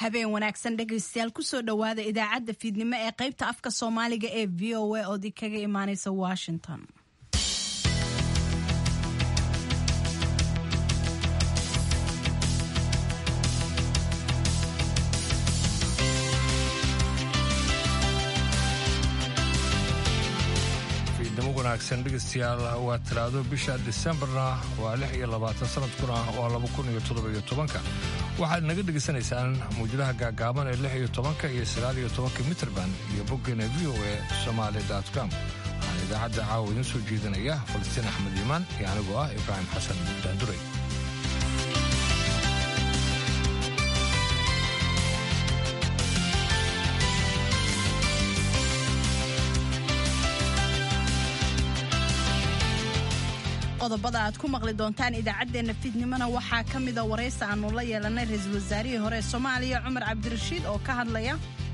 habeen wanaagsan dhegaystayaal kusoo dhowaada idaacadda fiidnimo ee qaybta afka soomaaliga ee v o a ood kaga imaaneysa washington fiidnimo wanaagsan dhegaystayaal waa talaado bisha disembarna waa lix iyo labaatan sanadkuna waa laba kun iyo toddobiyo tobanka waxaad naga dhegaysanaysaan muwjadaha gaagaaban ee lix iyo tobanka iyo sagaal iyo tobanka mitrband iyo boggeena v o e somaali com waxaan idaacadda caawa idiin soo jeedinaya falastiin axmed iimaan iyo anigoo ah ibraahim xasan daanduray qodobada aad ku maqli doontaan idaacaddeenna fiidnimona waxaa ka mida waraysi aannu la yeelanay ra-iisul wasaarihii hore ee soomaaliya cumar cabdirashiid oo ka hadlaya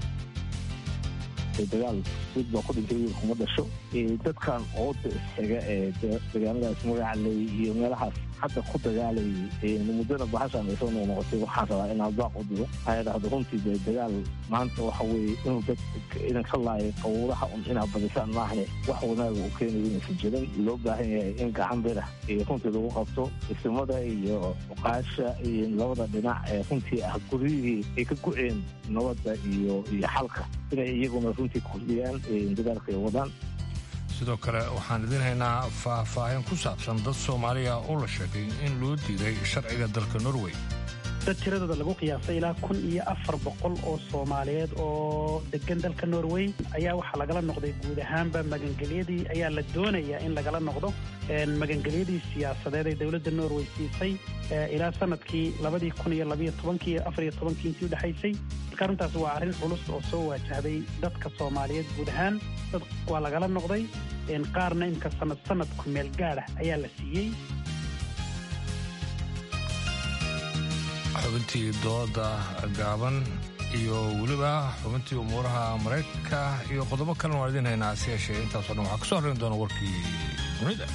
dagaal mid baa ku dhintay wiil kuma dhasho dadkan ooda isxiga ee dagaaladaas magacaley iyo meelahaas hadda ku dagaalayay muddana bahashaan ay soo noqnoqotay waxaan rabaa inaan baaq u diro waxaa dhahda runtii dee dagaal maanta waxa weeye inuu dad idinka laaya qawuuraha un inaad badisaan maahne wax wanaaga uu keenayo inaysan jirin loo baahan yahay in gacan bira iyo runtii lagu qabto isimada iyo uqaasha iyo labada dhinac ee runtii ah guryihii ay ka guceen nabadda iyo iyo xalka inay iyaguna runtii kordhiyaan dagaalka ay wadaan sidoo kale waxaan idiin haynaa faahfaahin ku saabsan dad soomaaliya oo la sheegay in loo diiday sharciga dalka norway dad tiradooda lagu qiyaasay ilaa kun iyo afar boqol oo soomaaliyeed oo degan dalka norway ayaa waxaa lagala noqday guud ahaanba magangelyadii ayaa la doonayaa in lagala noqdo magangelyadii siyaasadeed ee dowladda norway siisay ilaa sanadkii labadii kun iyo labayo tobankii iyo afar iyo tobankii intii udhexaysay marka arrintaas waa arrin culus oo soo waajahday dadka soomaaliyeed guud ahaan dad waa lagala noqday qaarna imka sanad sanadku meel gaadha ayaa la siiyey xubintii dooda gaaban iyo weliba xubintii umuuraha maraykanka iyo qodobo kalena waan idiin haynaa si yeeshee intaasoo dhan waxaa ka soo horreyn doona warkii dunida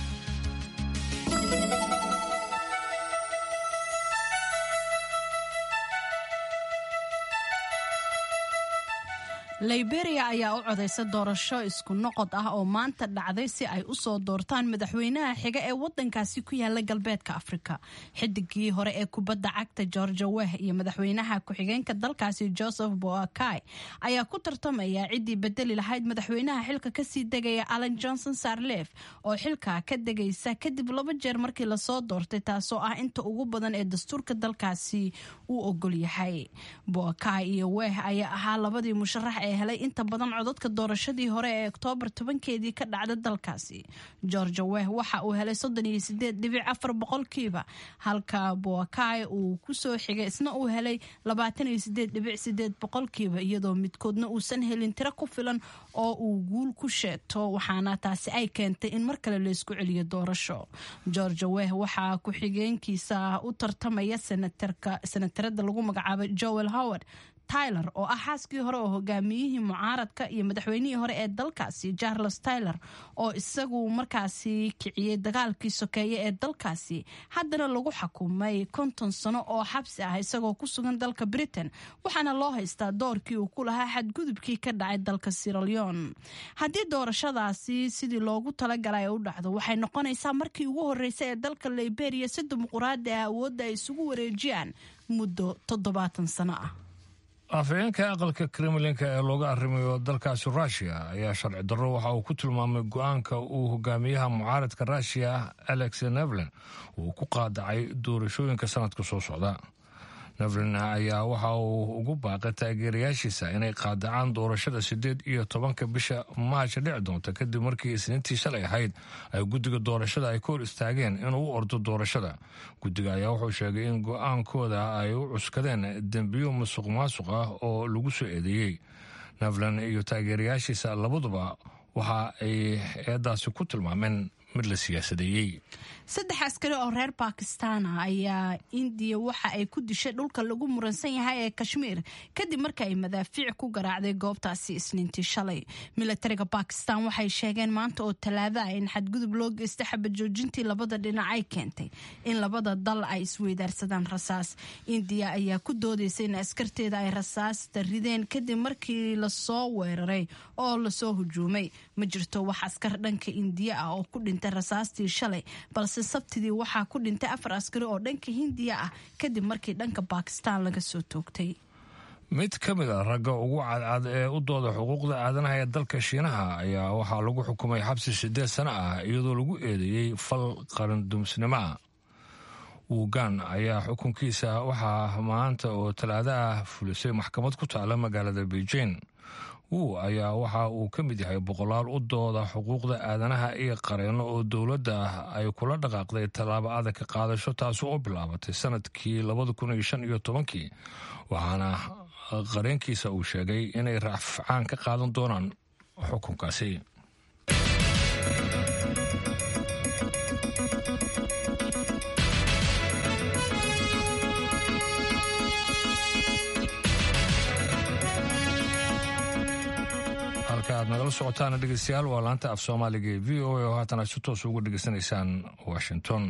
liberia ayaa u codaysa doorasho isku noqod ah oo maanta dhacday si ay u soo doortaan madaxweynaha xiga ee wadankaasi ku yaala galbeedka afrika xidigii hore ee kubadda cagta georgia weh iyo madaxweynaha ku-xigeenka dalkaasi joseph boakai ayaa ku tartamaya ciddii bedeli lahayd madaxweynaha xilka kasii degaya allan johnson sarlef oo xilka ka degaysa kadib laba jeer markii lasoo doortay taasoo ah inta ugu badan ee dastuurka dalkaasi uu ogol yahay boakai iyo weh ayaa ahaa labadii musharax ee helay inta badan codadka doorashadii hore ee oktoobar tobankeedii ka dhacda dalkaasi georgia weh waxa uu helay soddon iyo sideed dhibic afar boqolkiiba halka boakai uu kusoo xigay isna uu helay labaatan iyo sideed dhibic sideed boqolkiiba iyadoo midkoodna uusan helin tiro ku filan oo uu guul ku sheegto waxaana taasi ay keentay in mar kale laysku celiyo doorasho georgia weh waxaa ku-xigeenkiisa u tartamaya senatarada lagu magacaabay joel howard tyler oo ah xaaskii hore oo hogaamiyihii mucaaradka iyo madaxweynihii hore ee dalkaasi charles tyler oo isagu markaasi kiciyey dagaalkii sokeeye ee dalkaasi haddana lagu xukumay konton sano oo xabsi ah isagoo ku sugan dalka britain waxaana loo haystaa doorkii uu ku lahaa xadgudubkii ka dhacay dalka siraleon haddii doorashadaasi sidii loogu talagalay ay u dhacdo waxay noqonaysaa markii ugu horreysay ee dalka liberia si dimuquraadi ah awoodda ay isugu wareejiyaan muddo toddobaatan sano ah afhayeenka aqalka kremlinka ee looga arrimayo dalkaasi rushia ayaa sharci darro waxa uu ku tilmaamay go-aanka uu hogaamiyaha mucaaradka rushia alex nevlen uu ku qaadacay doorashooyinka sanadka soo socda nevlen ayaa waxa uu ugu baaqay taageerayaashiisa inay qaadacaan doorashada siddeed iyo tobanka bisha maarja dhici doonta kadib markii isniintii shalay ahayd ay guddiga doorashada ay ka hor istaageen inuu u ordo doorashada guddiga ayaa wuxuu sheegay in go-aankooda ay u cuskadeen dembiyo musuq maasuq ah oo lagu soo eedeeyey nevlen iyo taageerayaashiisa labaduba waxa ay eedaasi ku tilmaameen mid la siyaasadeeyey saddex askari oo reer bakistan ah ayaa indiya waxa ay ku dishay dhulka lagu muransan yahay ee kashmiir kadib marka ay madaafiic ku garaacday goobtaasi isniintii shalay milatariga bakistan waxay sheegeen maanta oo talaada ah in xadgudub loo geystay xabad joojintii labada dhinac ay keentay in labada dal ay isweydaarsadaan rasaas indiya ayaa ku doodaysa in askarteeda ay rasaasta rideen kadib markii lasoo weeraray oo lasoo hujuumay ma jirto wax askar dhanka indiya ah oo ku dhintay rasaastii shalay balse sabtidii waxaa ku dhintay afar askari oo dhanka hindiya ah kadib markii dhanka bakistan laga soo toogtay mid ka mid a ragga ugu cadcad ee u dooda xuquuqda aadanaha ee dalka shiinaha ayaa waxaa lagu xukumay xabsi siddeed sano ah iyadoo lagu eedeeyey fal qarindumsnimo ah wugan ayaa xukunkiisa waxaa maanta oo talaado ah fulisay maxkamad ku taala magaalada beijing wu ayaa waxa uu ka mid yahay boqolaal u dooda xuquuqda aadanaha iyo qareenno oo dowladda ah ay kula dhaqaaqday tallaabo adag ka qaadasho taasi oo bilaabatay sanadkii labada kun iyo shan iyo tobankii waxaana qareenkiisa uu sheegay inay raafcaan ka qaadan doonaan xukunkaasi halka aad nagala socotaana dhegeystayaal waa laanta af soomaaliga ee v o a oo haatan aad si toos ugu dhegeysanaysaan washington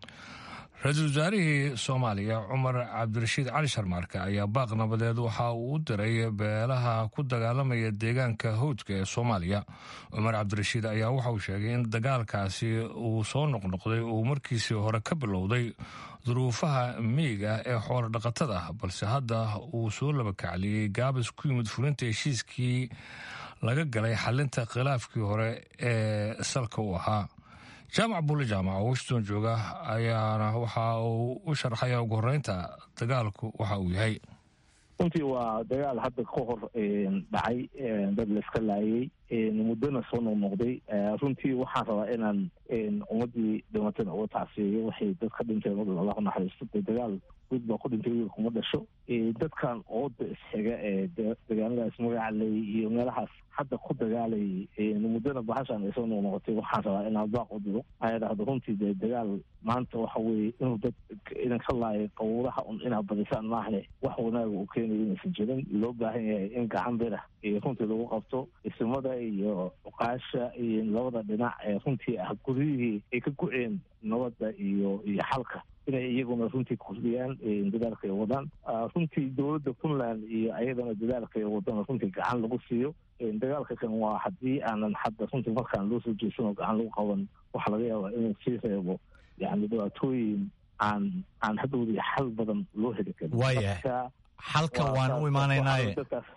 ra-iisul wasaarihii soomaaliya cumar cabdirashiid cali sharmaarke ayaa baaq nabadeed waxa uu u diray beelaha ku dagaalamaya deegaanka howdka ee soomaaliya cumar cabdirashiid ayaa waxa uu sheegay in dagaalkaasi uu soo noqnoqday uu markiisii hore ka bilowday duruufaha miyiga ee xoolo dhaqatada balse hadda uu soo labakacliyey gaabis ku yimid fulinta heshiiskii laga galay xalinta khilaafkii hore ee salka u ahaa jaamac bulle jaamac oo washington jooga ayaana waxa uu u sharxaya ugu horeynta dagaalku waxa uu yahay runtii waa dagaal hadda ka hor dhacay dad layska laayay muddona soo noqnoqday runtii waxaan rabaa inaan ummadii dhimatana uga tacsiyeeyo waxay dad ka dhinteen allah naxariisto dee dagaal guud baa ku dhintay wiil kuma dhasho dadkan ooda isxiga ee degaanadaas magacaley iyo meelahaas hadda ku dagaalayay muddona bahashaan ay soo noqnoqotay waxaan rabaa inaan baaq u diro aa dhahdo runtii dee dagaal maanta waxa weeye inuu dad idan ka laayay qawuraha un inaad badisaan maahne wax wanaaga uu keenayo inaysan jirin loo baahan yahay in gacan bira iyo runtii lagu qabto isimada iyo cuqaasha iyo labada dhinac ee runtii ah guryihii ay ka go-een nabadda iyo iyo xalka inay iyaguna runtii kordhiyaan dadaalka ay wadaan runtii dowladda puntland iyo ayadana dadaalka ay wadana runtii gacan lagu siiyo dagaalka kan waa haddii aanan hadda runtii markaan loo soo jeesan oo gacan lagu qaban waxa laga yaabaa inuu sii reebo yani dhibaatooyin aan aan hadhowdii xal badan loo heli karin waayahay xalka waan u imaanaynaaye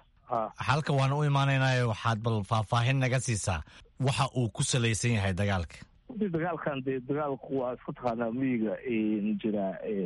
xalka waan u imaanaynaaye waxaad bal faahfaahin naga siisaa waxa uu ku salaysan yahay dagaalka runtii dagaalkan dee dagaalku waa isku taqaanaa miyiga jira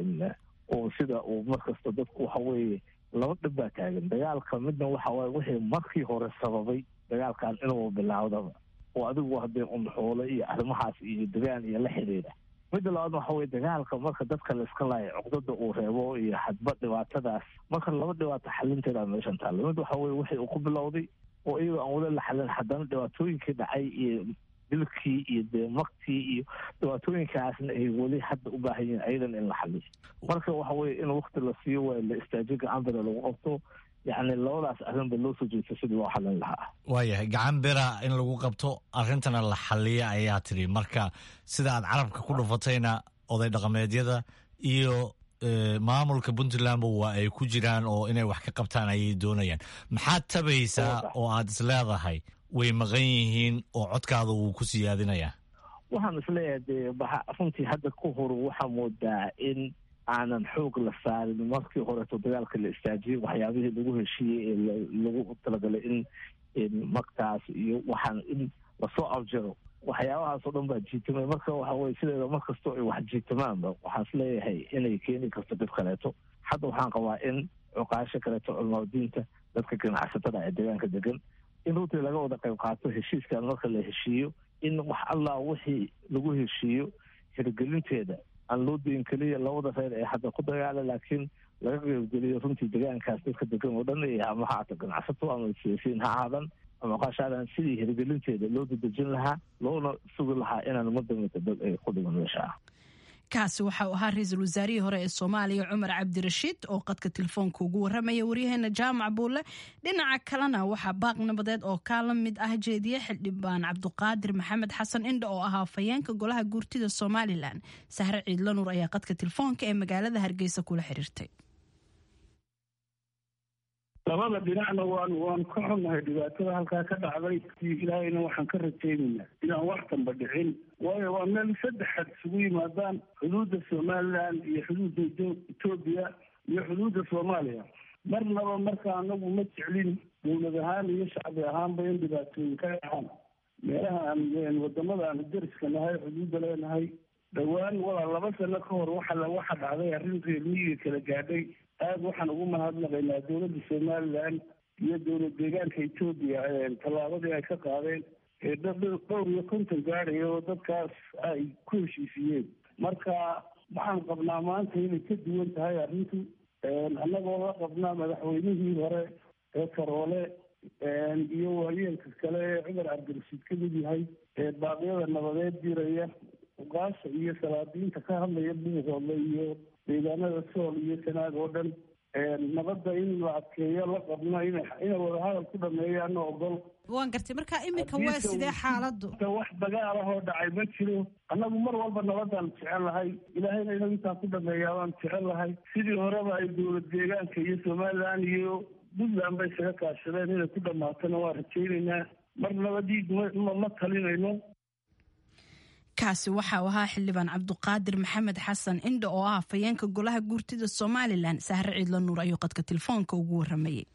oo sida uu markasta dadku waxa weeye laba dhib baa taagan dagaalka midna waxa waaye wixii markii hore sababay dagaalkan inuu bilaawdaba oo adigu haddee unxoole iyo arrimahaas iyo degaan iyo la xidhiidha midda labaadna waxa weye dagaalka marka dadka layska laaya cuqdada uu reebo iyo hadba dhibaatadaas marka laba dhibaato xalinteeda meeshan taalla mid waxa weye wixii uu ku bilowday oo iyagoo aan wada la xalin haddana dhibaatooyinkii dhacay iyo dilkii iyo dee maktii iyo dhibaatooyinkaasna ay weli hadda u baahan yihiin ayadan in la xaliyo marka waxa weye in wakti la siiyo waa la istaajiyo gacan bira lagu qabto yacni labadaas arrinba loo soo jeesto sidii loo xalin lahaa waayahay gacan bira in lagu qabto arrintana la xaliya ayaa tidhi marka sida aad carabka ku dhufatayna oday dhaqameedyada iyo maamulka puntlandba waa ay ku jiraan oo inay wax ka qabtaan ayay doonayaan maxaad tabaysaa oo aad isleedahay way maqan yihiin oo codkaada wuu ku siyaadinayaa waxaan isleeyahay dee runtii hadda ka hor waxaa moodaa in aanan xoog la saarin markii horeeto dagaalka la istaajiyey waxyaabihii lagu heshiiyey ee lagu talagalay in magtaas iyo waxaan in lasoo abjaro waxyaabahaas oo dhan baa jiitamay marka waxa weye sideeda mar kastoo ay wax jiitamaanba waxaan isleeyahay inay keeni karto dib kaleeto hadda waxaan qabaa in cuqaasho kaleeto culmaadiinta dadka ganacsatada ee deegaanka degan in runtii laga wada qayb qaato heshiiskan marka la heshiiyo in wax allah wixii lagu heshiiyo hirgelinteeda aan loo dayin keliya labada reer ee hadda ku dagaala laakiin laga qaybgeliyo runtii deegaankaas dadka degan oo dhan iyo ama ha aata ganacsato ama siyaasiyiin ha ahaadan ama qaashaadan sidii hirgelinteeda loo dadejin lahaa loona sugi lahaa inaan madamata dad ay ku dhiman meesha ah kaasi waxa uu ahaa ra-iisul wasaarihii hore ee soomaaliya cumar cabdirashiid oo qadka telefoonka ugu waramaya waryaheena jaamac buulle dhinaca kalena waxaa baaq nabadeed oo kaa la mid ah jeediye xildhibaan cabduqaadir maxamed xasan indha oo ahaa fayeenka golaha guurtida somalilan sahre ciidla nuur ayaa qadka telefoonka ee magaalada hargeysa kula xiriirtay labada dhinacna waan waan ka xunnahay dhibaatada halkaa ka dhacday ilaahayna waxaan ka rajaynaynaa inaan wax damba dhicin waayo waa meel saddexaad isugu yimaadaan xuduudda somalilan iyo xuduudda etoobiya iyo xuduudda soomaaliya marnaba marka anagu ma jeclin dowlad ahaan iyo shacbi ahaanba in dhibaatooyin ka dhacaan meelaha aan wadamada aan dariska nahay xuduudda leenahay dhowaan walaa laba sano ka hor waxa waxa dhacday arrin reer miyiga kala gaadhay aada waxaan ugu mahadnaqaynaa dowladda somalilan iyo dowlad deegaanka etoobiya tallaabadii ay ka qaadeen ee dhowr iyo konton gaadhaya oo dadkaas ay ku heshiisiyeen marka waxaan qabnaa maanta inay ka duwan tahay arrintu annagoo la qabnaa madaxweynihii hore ee karoole iyo waayeelka kale ee cumar cabdirashiid ka mid yahay ee baaqyada nabadeed diraya uqaasha iyo salaadiinta ka hadlaya buuqooda iyo deegaanada sool iyo sanaag oo dhan nabadda in la adkeeyo la qabno inay wadahadal ku dhameeyaano ogol waan gartay marka iminka waa sidee xaaladu wax dagaal ah oo dhacay ma jiro annagu mar walba nabadaan jecel lahay ilaahayna inuu intaa ku dhameeyaa waan jecel lahay sidii horeba ay dowlad deegaanka iyo somalilan iyo puntland bay isaga kaashadeen inay ku dhamaatona waan rajaynaynaa mar nabadiid ma ma talinayno kaasi waxa uu ahaa xildhibaan cabduqaadir maxamed xasan indha oo ah fayeenka golaha guurtida somalilan sahre ciidla nuur ayuu qadka telefoonka ugu waramayay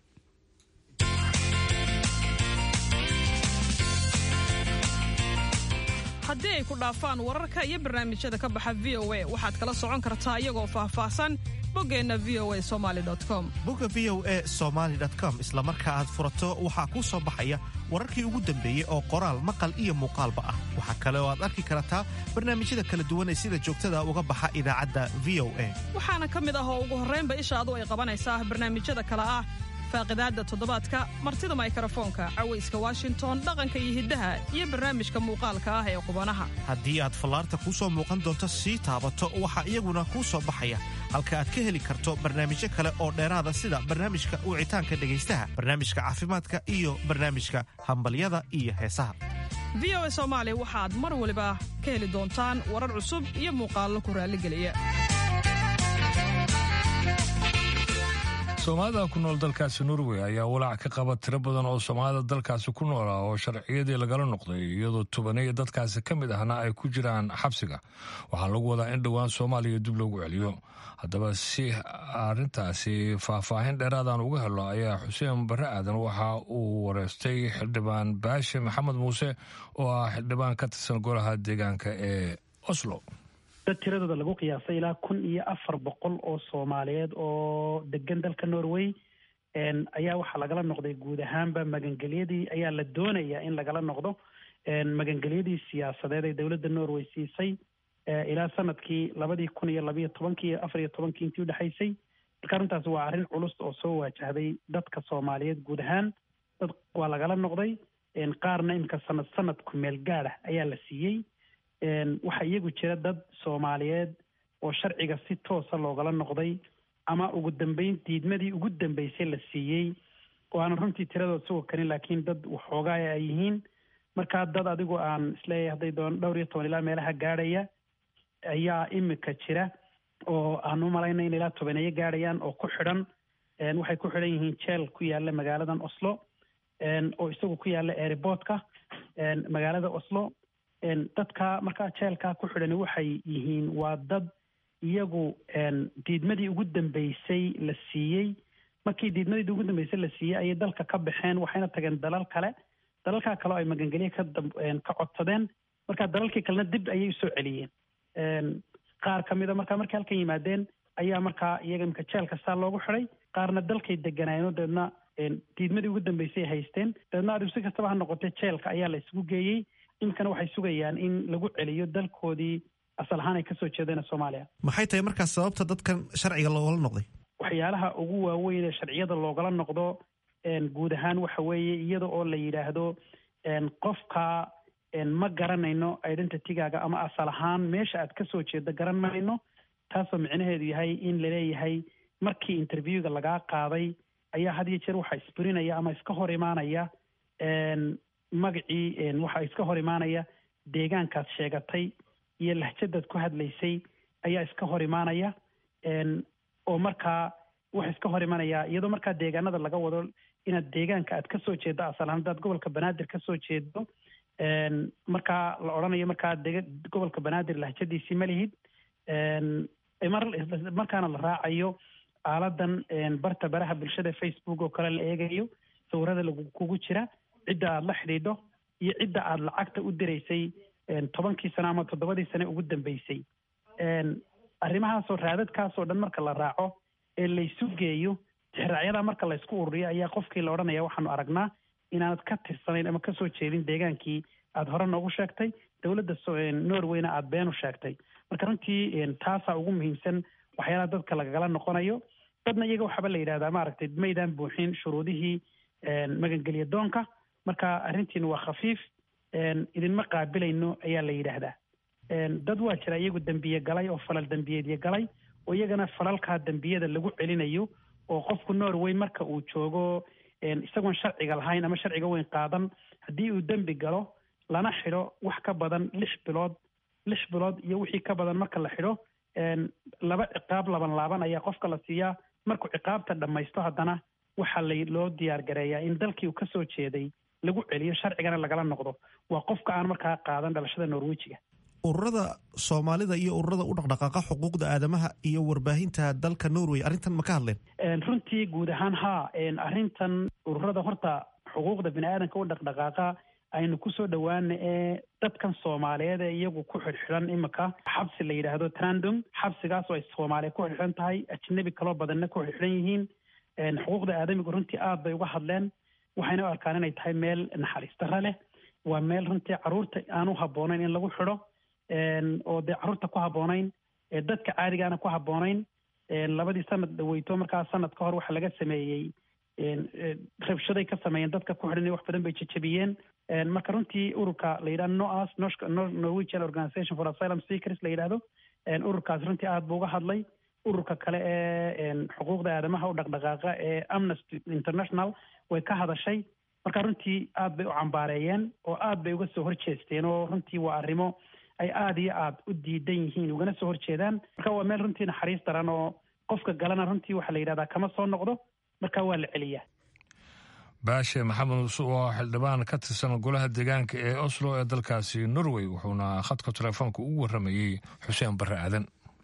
haddii ay ku dhaafaan wararka iyo barnaamijyada ka baxa v o a waxaad kala socon kartaa iyagoo faahfaahsan boggeenna v o a somaali com bogga v o a somaali com isla marka aad furato waxaa kuu soo baxaya wararkii ugu dambeeyey oo qoraal maqal iyo muuqaalba ah waxaa kale oo aad arki kartaa barnaamijyada kala duwan ee sida joogtada uga baxa idaacadda v o a waxaana ka mid ah oo ugu horraynba ishaadu ay qabanaysaa barnaamijyada kale ah faaqidaadda toddobaadka martida maykarafoonka cawayska washington dhaqanka iyo hiddaha iyo barnaamijka muuqaalka ah ee qubanaha haddii aad fallaarta kuu soo muuqan doonto sii taabato waxaa iyaguna kuu soo baxaya halka aad ka heli karto barnaamijyo kale oo dheeraada sida barnaamijka wicitaanka dhegaystaha barnaamijka caafimaadka iyo barnaamijka hambalyada iyo heesaha v o a soomaali waxaad mar waliba ka heli doontaan warar cusub iyo muuqaallo ku raalligeliya soomaalida ku nool dalkaasi norway ayaa walaac ka qaba tiro badan oo soomaalida dalkaasi ku noola oo sharciyadii lagala noqday iyadoo tubaniya dadkaasi ka mid ahna ay ku jiraan xabsiga waxaa lagu wadaa in dhowaan soomaaliya dib loogu celiyo haddaba si arrintaasi faahfaahin dheeraadaan uga helo ayaa xuseen barre aadan waxa uu wareystay xildhibaan baashe maxamed muuse oo ah xildhibaan ka tirsan golaha deegaanka ee oslo dad tiradooda lagu qiyaasay ilaa kun iyo afar boqol oo soomaaliyeed oo degan dalka norway ayaa waxaa lagala noqday guud ahaanba magangelyadii ayaa la doonayaa in lagala noqdo magangelyadii siyaasadeed ee dowladda norway siisay ilaa sanadkii labadii kun iyo labayo tobankii iyo afar iyo tobankii intii udhexaysay marka arrintaas waa arrin culus oo soo waajahday dadka soomaaliyeed guud ahaan dad waa lagala noqday qaarna imika sanad sanad ku meel gaadha ayaa la siiyey waxaa iyagu jira dad soomaaliyeed oo sharciga si toosa loogala noqday ama ugu dambeyn diidmadii ugu dambeysay la siiyey oo aanan runtii tiradood sugo karin laakiin dad waxoogaaya ay yihiin markaa dad adigu aan isleeyahay hadday doon dhowr iyo toban ilaa meelaha gaadhaya ayaa imika jira oo aan u malayna in ilaa tobaneeyo gaadhayaan oo ku xidhan waxay ku xidhan yihiin jeel ku yaala magaaladan oslo oo isagu ku yaala airportka magaalada oslo dadka markaa jeelkaa ku xidhani waxay yihiin waa dad iyagu diidmadii ugu dambeysay la siiyey markii diidmadii ugu dambeysay la siiyey ayay dalka ka baxeen waxayna tageen dalal kale dalalkaa kale oo ay magangelye ka ka codsadeen marka dalalkii kalena dib ayay usoo celiyeen qaar ka mida markaa markay halkan yimaadeen ayaa markaa iyaga imika jeelka saa loogu xidhay qaarna dalkay deganaayeen dabeedna diidmadii ugu dambeysay haysteen dabeedna adigu si kastaba ha noqotee jeelka ayaa la isugu geeyey iminkana waxay sugayaan in lagu celiyo dalkoodii asal ahaan ay kasoo jeedeen soomaaliya maxay tahay markaas sababta dadkan sharciga loogala noqday waxyaalaha ugu waaweyn ee sharciyada loogala noqdo guud ahaan waxa weeye iyada oo la yidhaahdo qofka ma garanayno identitygaaga ama asal ahaan meesha aad kasoo jeedo garan mayno taasoo micnaheedu yahay in laleeyahay markii interviewga lagaa qaaday ayaa had iyo jeer waxaa isburinaya ama iska hor imaanaya magacii waxaa iska hor imaanaya deegaankaad sheegatay iyo lahjadaad ku hadlaysay ayaa iska hor imaanaya oo markaa waxa iska hor imanaya iyadoo markaa deegaanada laga wado inaad deegaanka aad kasoo jeedo asal ahaan hadaad gobolka banaadir kasoo jeedo markaa la odhanayo markaa deg gobolka banaadir lahjadiisii ma lihid markaana la raacayo aaladan barta baraha bulshada facebook oo kale la eegayo sawirada kugu jira cidda aada la xidhiidho iyo cidda aada lacagta u diraysay tobankii sano ama toddobadii sane ugu dambeysay arrimahaasoo raadadkaasoo dhan marka la raaco ee laysu geeyo tixraacyadaa marka laysku ururiyo ayaa qofkii la odhanaya waxaanu aragnaa inaanad ka tirsanayn ama kasoo jeedin deegaankii aada hore noogu sheegtay dowladda norwayna aada beenu sheegtay marka runtii taasaa ugu muhiimsan waxyaalaha dadka lagagala noqonayo dadna iyaga waxaaba la yidhahdaa maaragtay maydaan buuxin shuruudihii magangelya doonka marka arrintiina waa khafiif idinma qaabilayno ayaa la yidhaahdaa dad waa jira iyagu dembiye galay oo falal dembiyeedyo galay oo iyagana falalkaa dembiyada lagu celinayo oo qofku norway marka uu joogo isagoon sharciga lahayn ama sharciga weyn qaadan haddii uu dembi galo lana xidho wax ka badan lix bilood lix bilood iyo wixii ka badan marka la xidho laba ciqaab laban laaban ayaa qofka la siiyaa markuu ciqaabta dhammaysto haddana waxaa la loo diyaar gareeyaa in dalkii uu kasoo jeeday lagu celiyo sharcigana lagala noqdo waa qofka aan markaa qaadan dhalashada norwejiga ururada soomaalida iyo ururada u dhaqdhaqaaqa xuquuqda aadamaha iyo warbaahinta dalka norway arrintan ma ka hadleen runtii guud ahaan haa arrintan ururada horta xuquuqda bini aadanka u dhaqdhaqaaqa aynu kusoo dhowaana ee dadkan soomaaliyeed ee iyagu ku xidhxidhan imika xabsi la yidhaahdo trandom xabsigaas oo ay soomaaliya ku xidhxidhan tahay ajnabi kaloo badanna ku xidhxidhan yihiin xuquuqda aadamigu runtii aad bay uga hadleen waxayna u arkaan inay tahay meel naxariis darra leh waa meel runtii carruurta aan u habboonayn in lagu xidho oo dee carruurta ku habboonayn dadka caadigaana ku habboonayn labadii sanad dhaweyto markaa sanad ka hor waxa laga sameeyey rabshaday ka sameeyeen dadka ku xidhan wax badan bay jejebiyeen marka runtii ururka la yidhahdo noas norwegian organization for asylum seekers la yidhahdo ururkaas runtii aad buu uga hadlay ururka kale ee xuquuqda aadamaha u dhaqdhaqaaqa ee amnesty international way ka hadashay marka runtii aad bay u cambaareeyeen oo aad bay uga soo horjeesteen oo runtii waa arrimo ay aada iyo aada u diidan yihiin ugana soo horjeedaan marka waa meel runtii naxariis daran oo qofka galana runtii waxaa la yidhahdaa kama soo noqdo marka waa la celiyaa baashe maxamed muuse oo xildhibaan ka tirsan golaha deegaanka ee oslo ee dalkaasi norway wuxuuna khadka telefoonka ugu warramayey xuseen barre aadan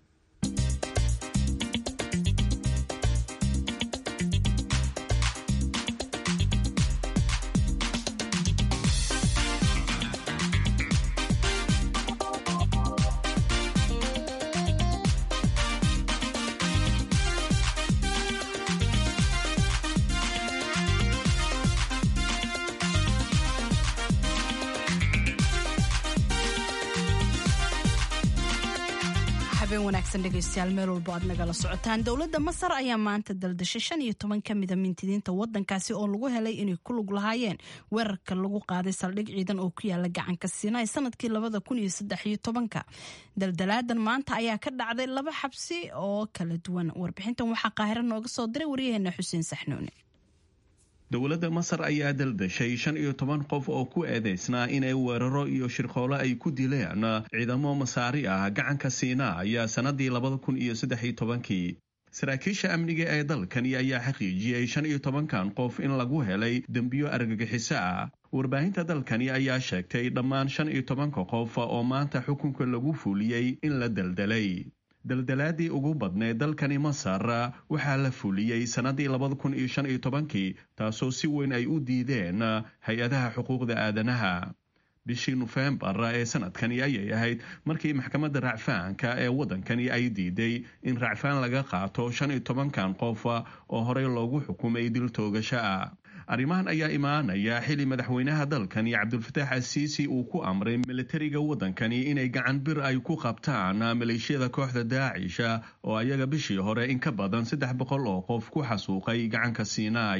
dhegeystayaal meel walbo aad nagala socotaan dowladda masar ayaa maanta daldashay shan iyo toban ka mida mintidiinta wadankaasi oo lagu helay inay ku lug lahaayeen weerarka lagu qaaday saldhig ciidan oo ku yaala gacanka siinaay sanadkii labada kun iyo saddex iyo tobanka daldalaadan maanta ayaa ka dhacday laba xabsi oo kala duwan warbixintan waxaa qaahiro nooga soo diray waryaheena xuseen saxnuune dowladda masar ayaa daldashay shan iyo toban qof oo ku eedeysnaa inay weeraro iyo shirqoolo ay ku dileen ciidamo masaari ah gacanka siinaa ayaa sannadii labada kun iyo saddex iyo tobankii saraakiisha amniga ee dalkani ayaa xaqiijiyey shan iyo tobankan qof in lagu helay dembiyo argagixiso ah warbaahinta dalkani ayaa sheegtay dhammaan shan iyo tobanka qof oo maanta xukunka lagu fuliyey in la daldalay daldalaadii ugu badneed dalkani masar waxaa la fuliyey sannadii labada kun iyo shan iyo tobankii taasoo si weyn ay u diideen hay-adaha xuquuqda aadanaha bishii nofembar ee sanadkani ayay ahayd markii maxkamadda racfaanka ee waddankani ay diiday in racfaan laga qaato shan iyo tobankan qof oo horey loogu xukumay dil toogasho ah arrimahan ayaa imaanaya xili madaxweynaha dalkani cabdulfataax asiisi uu ku amray militariga waddankani inay gacan bir ay ku qabtaan maleeshiyada kooxda daacisha oo ayaga bishii hore in ka badan saddex boqol oo qof ku xasuuqay gacanka siinaaya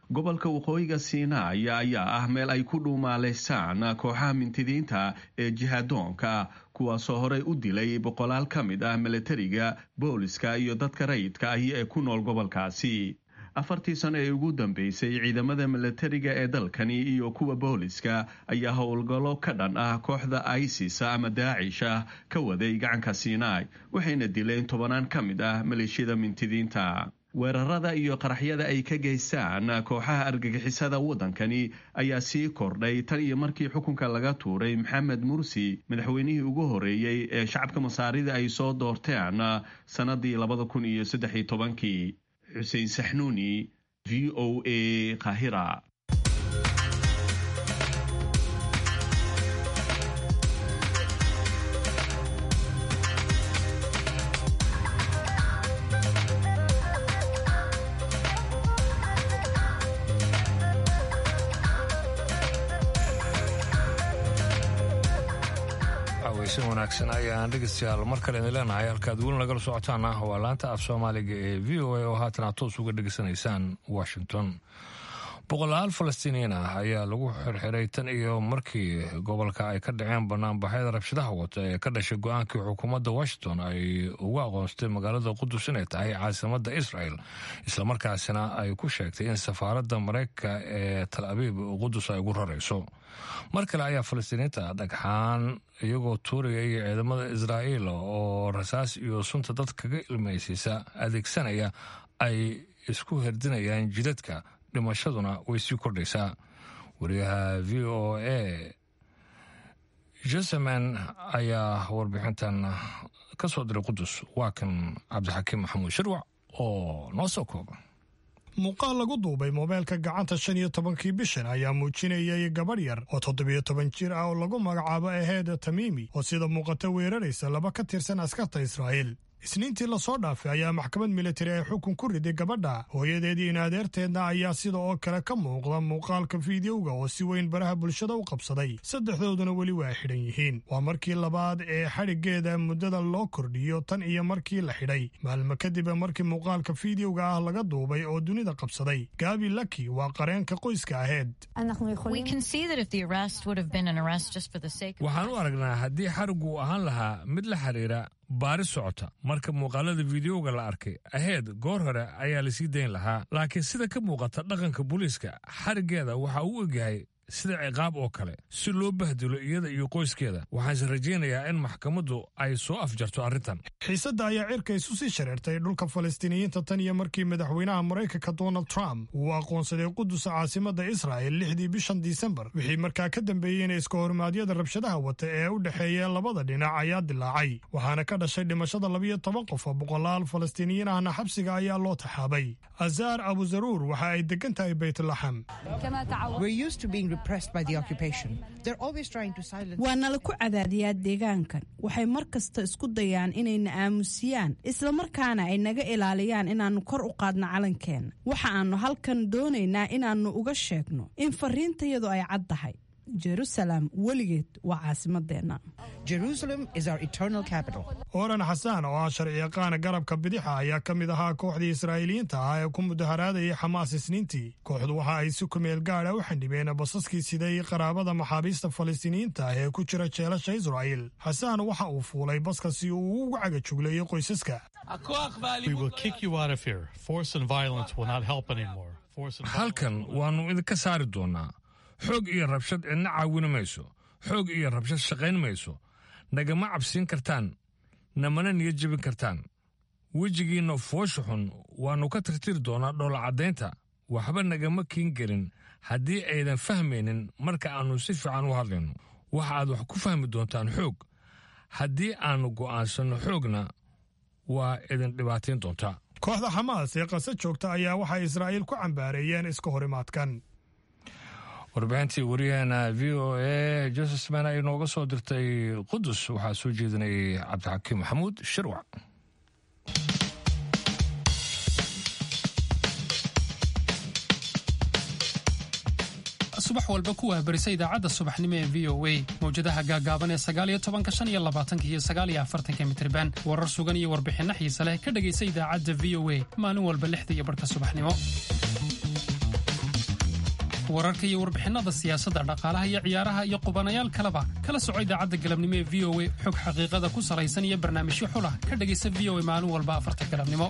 gobolka waqooyiga siinaay ayaa ah meel ay ku dhuumaalaysaan kooxaha mintidiinta ee jihaadoonka kuwaasoo horey u dilay boqolaal ka mid ah milatariga booliska iyo dadka rayidka ahi ee ku nool gobolkaasi afartii sano ee ugu dambeysay ciidamada milatariga ee dalkani iyo kuwa booliska ayaa howlgallo ka dhan ah kooxda isis ama daacisha ka waday gacanka siinaai waxayna dileen tobanaan ka mid ah maleeshiyada mintidiinta weerarada iyo qaraxyada ay ka geystaan kooxaha argagixisada waddankani ayaa sii kordhay tan iyo markii xukunka laga tuuray maxamed mursi madaxweynihii ugu horeeyey ee shacabka masaarida ay soo doorteen sannadii labada kun iyo saddex iyo tobankii xuseen saxnuuni v o a kahira weysan wanaagsan ayaan dhegeystayaal mar kale idin leenahay halkaad weli nagala socotaan ah waa laanta af soomaaliga ee v o a oo haatan aad toos uga dhegeysanaysaan washington boqolaal falastiiniyiin ah ayaa lagu xirxiray tan iyo markii gobolka ay ka dhaceen banaanbaxyada rabshadaha wata ee ka dhashay go-aankii xukuumadda washington ay ugu aqoonstay magaalada qudus inay tahay caasimadda israel islamarkaasina ay ku sheegtay in safaaradda mareykanka ee tal abiib qudus ay ugu rarayso mar kale ayaa falastiiniinta dhagxaan iyagoo tuuraya iyo ciidamada israa'iil oo rasaas iyo sunta dad kaga ilmaysiisa adeegsanaya ay isku herdinayaan jidadka dhimashaduna way sii kordhaysaa wariyaha v o a jeseman ayaa warbixintan ka soo diray qudus waa kan cabdixakiim maxamuud shirwac oo noo soo kooba muuqaal lagu duubay moobeelka gacanta shan iyo tobankii bishan ayaa muujinayay gabadh yar oo toddobiyo toban jir ah oo lagu magacaabo aheed tamiimi oo sida muuqata weeraraysa laba ka tirsan askarta israa'iil isniintii lasoo dhaafay ayaa maxkamad militari ay xukun ku riday gabadha hooyadeedii in adeerteedna ayaa sida oo kale ka muuqda muuqaalka fiidiyowga oo si weyn baraha bulshada u qabsaday saddexdooduna weli waa xidhan yihiin waa markii labaad ee xadhiggeeda muddada loo kordhiyo tan iyo markii la xidhay maalmo kadib markii muuqaalka fiidiyowga ah laga duubay oo dunida qabsaday gaabi laki waa qareenka qoyska aheed waxaan u aragnaa haddii xarigu ahaan lahaa mid la xiriira baaris socota marka muuqaalada fiidiyowga la arkay aheed goor hore ayaa lasii dayn lahaa laakiin sida ka muuqata dhaqanka booliiska xariggeeda waxa uu egyahay sida ciqaab oo kale si loo bahdilo iyada iyo qoyskeeda waxaanse rajaynayaa in maxkamaddu ay soo afjarto arrintan xiisadda ayaa cirka isu sii shareertay dhulka falastiiniyiinta tan iyo markii madaxweynaha maraykanka donald trump uu aqoonsaday qudusa caasimadda israa'el lixdii bishan disembar wixii markaa ka dambeeyey in iska hormaadyada rabshadaha wata ee u dhexeeya labada dhinac ayaa dilaacay waxaana ka dhashay dhimashada labiyo toban qof oo boqolaal falastiiniyiin ahna xabsiga ayaa loo taxaabay azaar abuzaruur waxa ay degan tahay baytlaxam waa nala ku cadaadiyaa deegaankan waxay mar kasta isku dayaan inayna aamusiyaan islamarkaana ay naga ilaaliyaan inaannu kor u qaadno calankeena waxa aannu halkan doonaynaa inaannu uga sheegno in fariintayadu ay cad tahay jerusalem weligeed waa caasimadeenna oran xasaan oo ah sharciyaqaana garabka bidixa ayaa ka mid ahaa kooxdii israa'iiliyiinta ah ee ku mudaharaadayay xamaas isniintii kooxdu waxa ay si kumeel gaadha u xandhibeen basaskii siday qaraabada maxaabiista falastiiniyiinta ah ee ku jira jeelasha israa'iil xasaan waxa uu fuulay baska si uu ugu cagajugleeyo qoysaska halkan waannu idinka saari doonnaa xoog iyo rabshad cidna caawini mayso xoog iyo rabshad shaqayn mayso nagama cabsiin kartaan namana niyad jebin kartaan wejigiinna foosha xun waannu ka tirtiri doonaa dhoolacaddaynta waxba nagama kiin gelin haddii aydan fahmaynin marka aannu si fiican u hadlayno waxa aad wax ku fahmi doontaan xoog haddii aannu go'aansanno xoogna waa idin dhibaatayn doontaa kooxda xamaas ee qase joogta ayaa waxay israa'iil ku cambaareeyeen iska horimaadkan warbixintii wariyaheena v o a josesman ay nooga soo dirtay qudus waxaa soo jeedinayay cabdixakiim maxamuud shirwac subax walba ku wahbarisa idaacadda subaxnimo ee v o a mawjadaha gaagaaban ee sagaaliyo tobanka shan iyo labaatanka iyo sagaaliyo afartanka mitriban warar sugan iyo warbixinno xiise leh ka dhegaysa idaacadda v o a maalin walba lixda iyo barhka subaxnimo wararka iyo warbixinada siyaasadda dhaqaalaha iyo ciyaaraha iyo qubanayaal kaleba kala soco idaacadda galabnimo ee v o a xog xaqiiqada ku salaysan iyo barnaamijyo xulah ka dhegaysa v o a maalin walba afarta galabnimo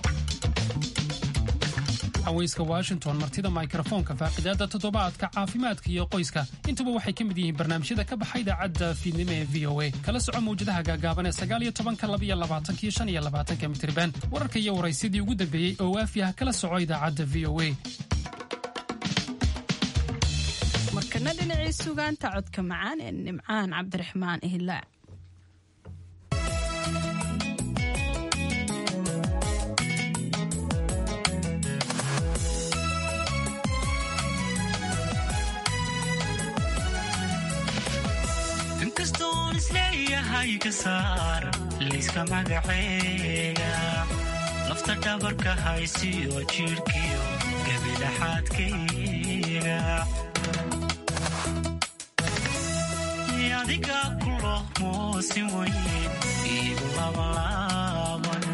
haweyska washington martida mikrofoonka faaqidaada toddobaadka caafimaadka iyo qoyska intuba waxay ka mid yihiin barnaamijyada ka baxa idaacadda fiidnimo ee v o a kala soco mawjadaha gaagaaban ee sagaal iyo tobanka labaiyo labaatanka iyo shan iyo labaatanka mitirban wararka iyo waraysyadii ugu dambeeyey oo waafi ah kala soco idaacadda v o a markana dhinacii sugaanta codka macaan ee nimcaan cabdiraxmaan ihlaac inkastoon isleeyahay ka saar liiska magaceega lafta dhabarka haysiyo jidhkiyo gabilaxaadkayga adiga kulo moosin weyn iigu labalaaban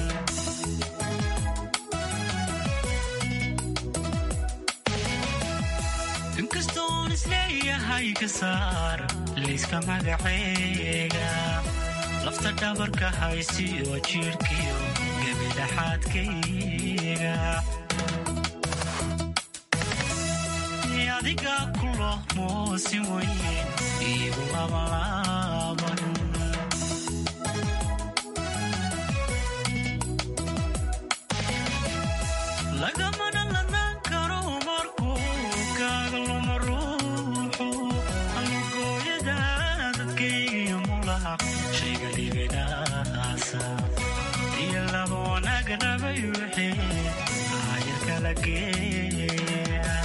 inkastoon isleeyahay ka saar liiska magaceega lafta dhabarka haysiyo jidhkiyo gabilaxaadkayga adiga kulo moosin weyn iigu labalaaban lagamana lanaan karo markuu kaaga luma ruuxu allugooyada dadkaygiyo mulaq shayga dhibinaasa iyo laba wanaag rabay wixii aayar kala geeya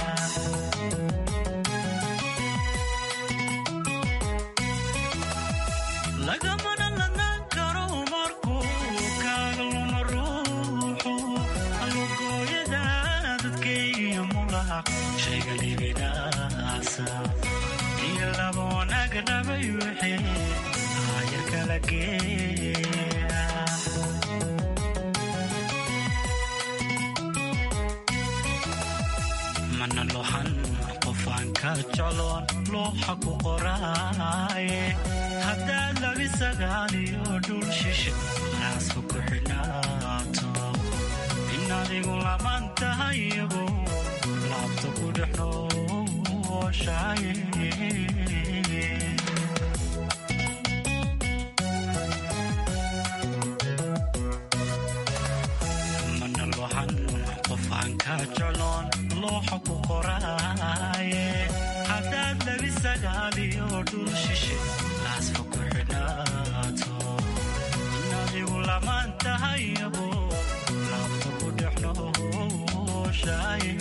lagamana lanaan karo markuu kaaga luma ruuxu allugooyada dadkaygiyo mulaq shayga dhibinaasa iyo laba wanaag rabay wixii aayar kala geeya mana lohan qofaan ka jecloon looxa ku qoraaye haddaad labi sagaaliyo dhul shishe raasku ku xidhnaato in adigu laban tahay iyagu laabta ku dhex nooshaye mana lohan qofaan ka jecloon looxa ku qoraaye haddaad labi sagaaliyo dhul shishe laasfa ku xidhnaato in adigu lamaan tahay abo laabta ku dhex nooshaye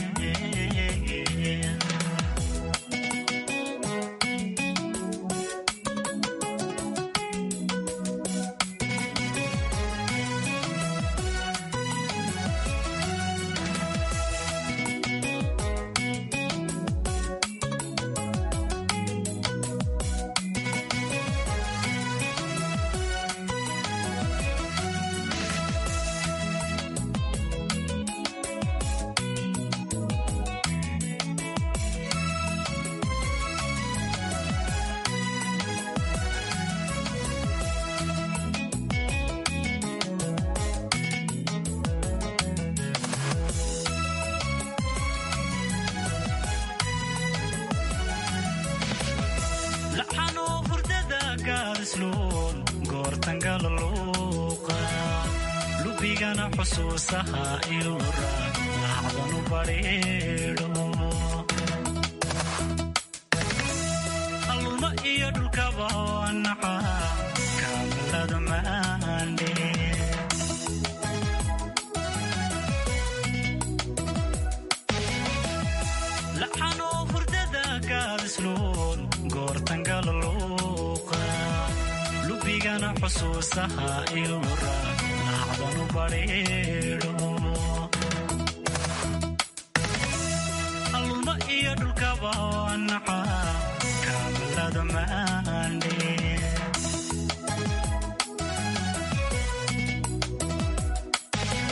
laxanoo hurdada gaadisluun goortangala luuqa lubigana xusuusaha ilura laacdanu badhiidho alluma iyo dhulkaba naca kaamalada maandhe laxanoo hurdada gaadisluun goortangala luuqa lubigana xusuusaha ilura laacdanu badhiidho alluma iyo dhulkaba naca kaamalada maandhe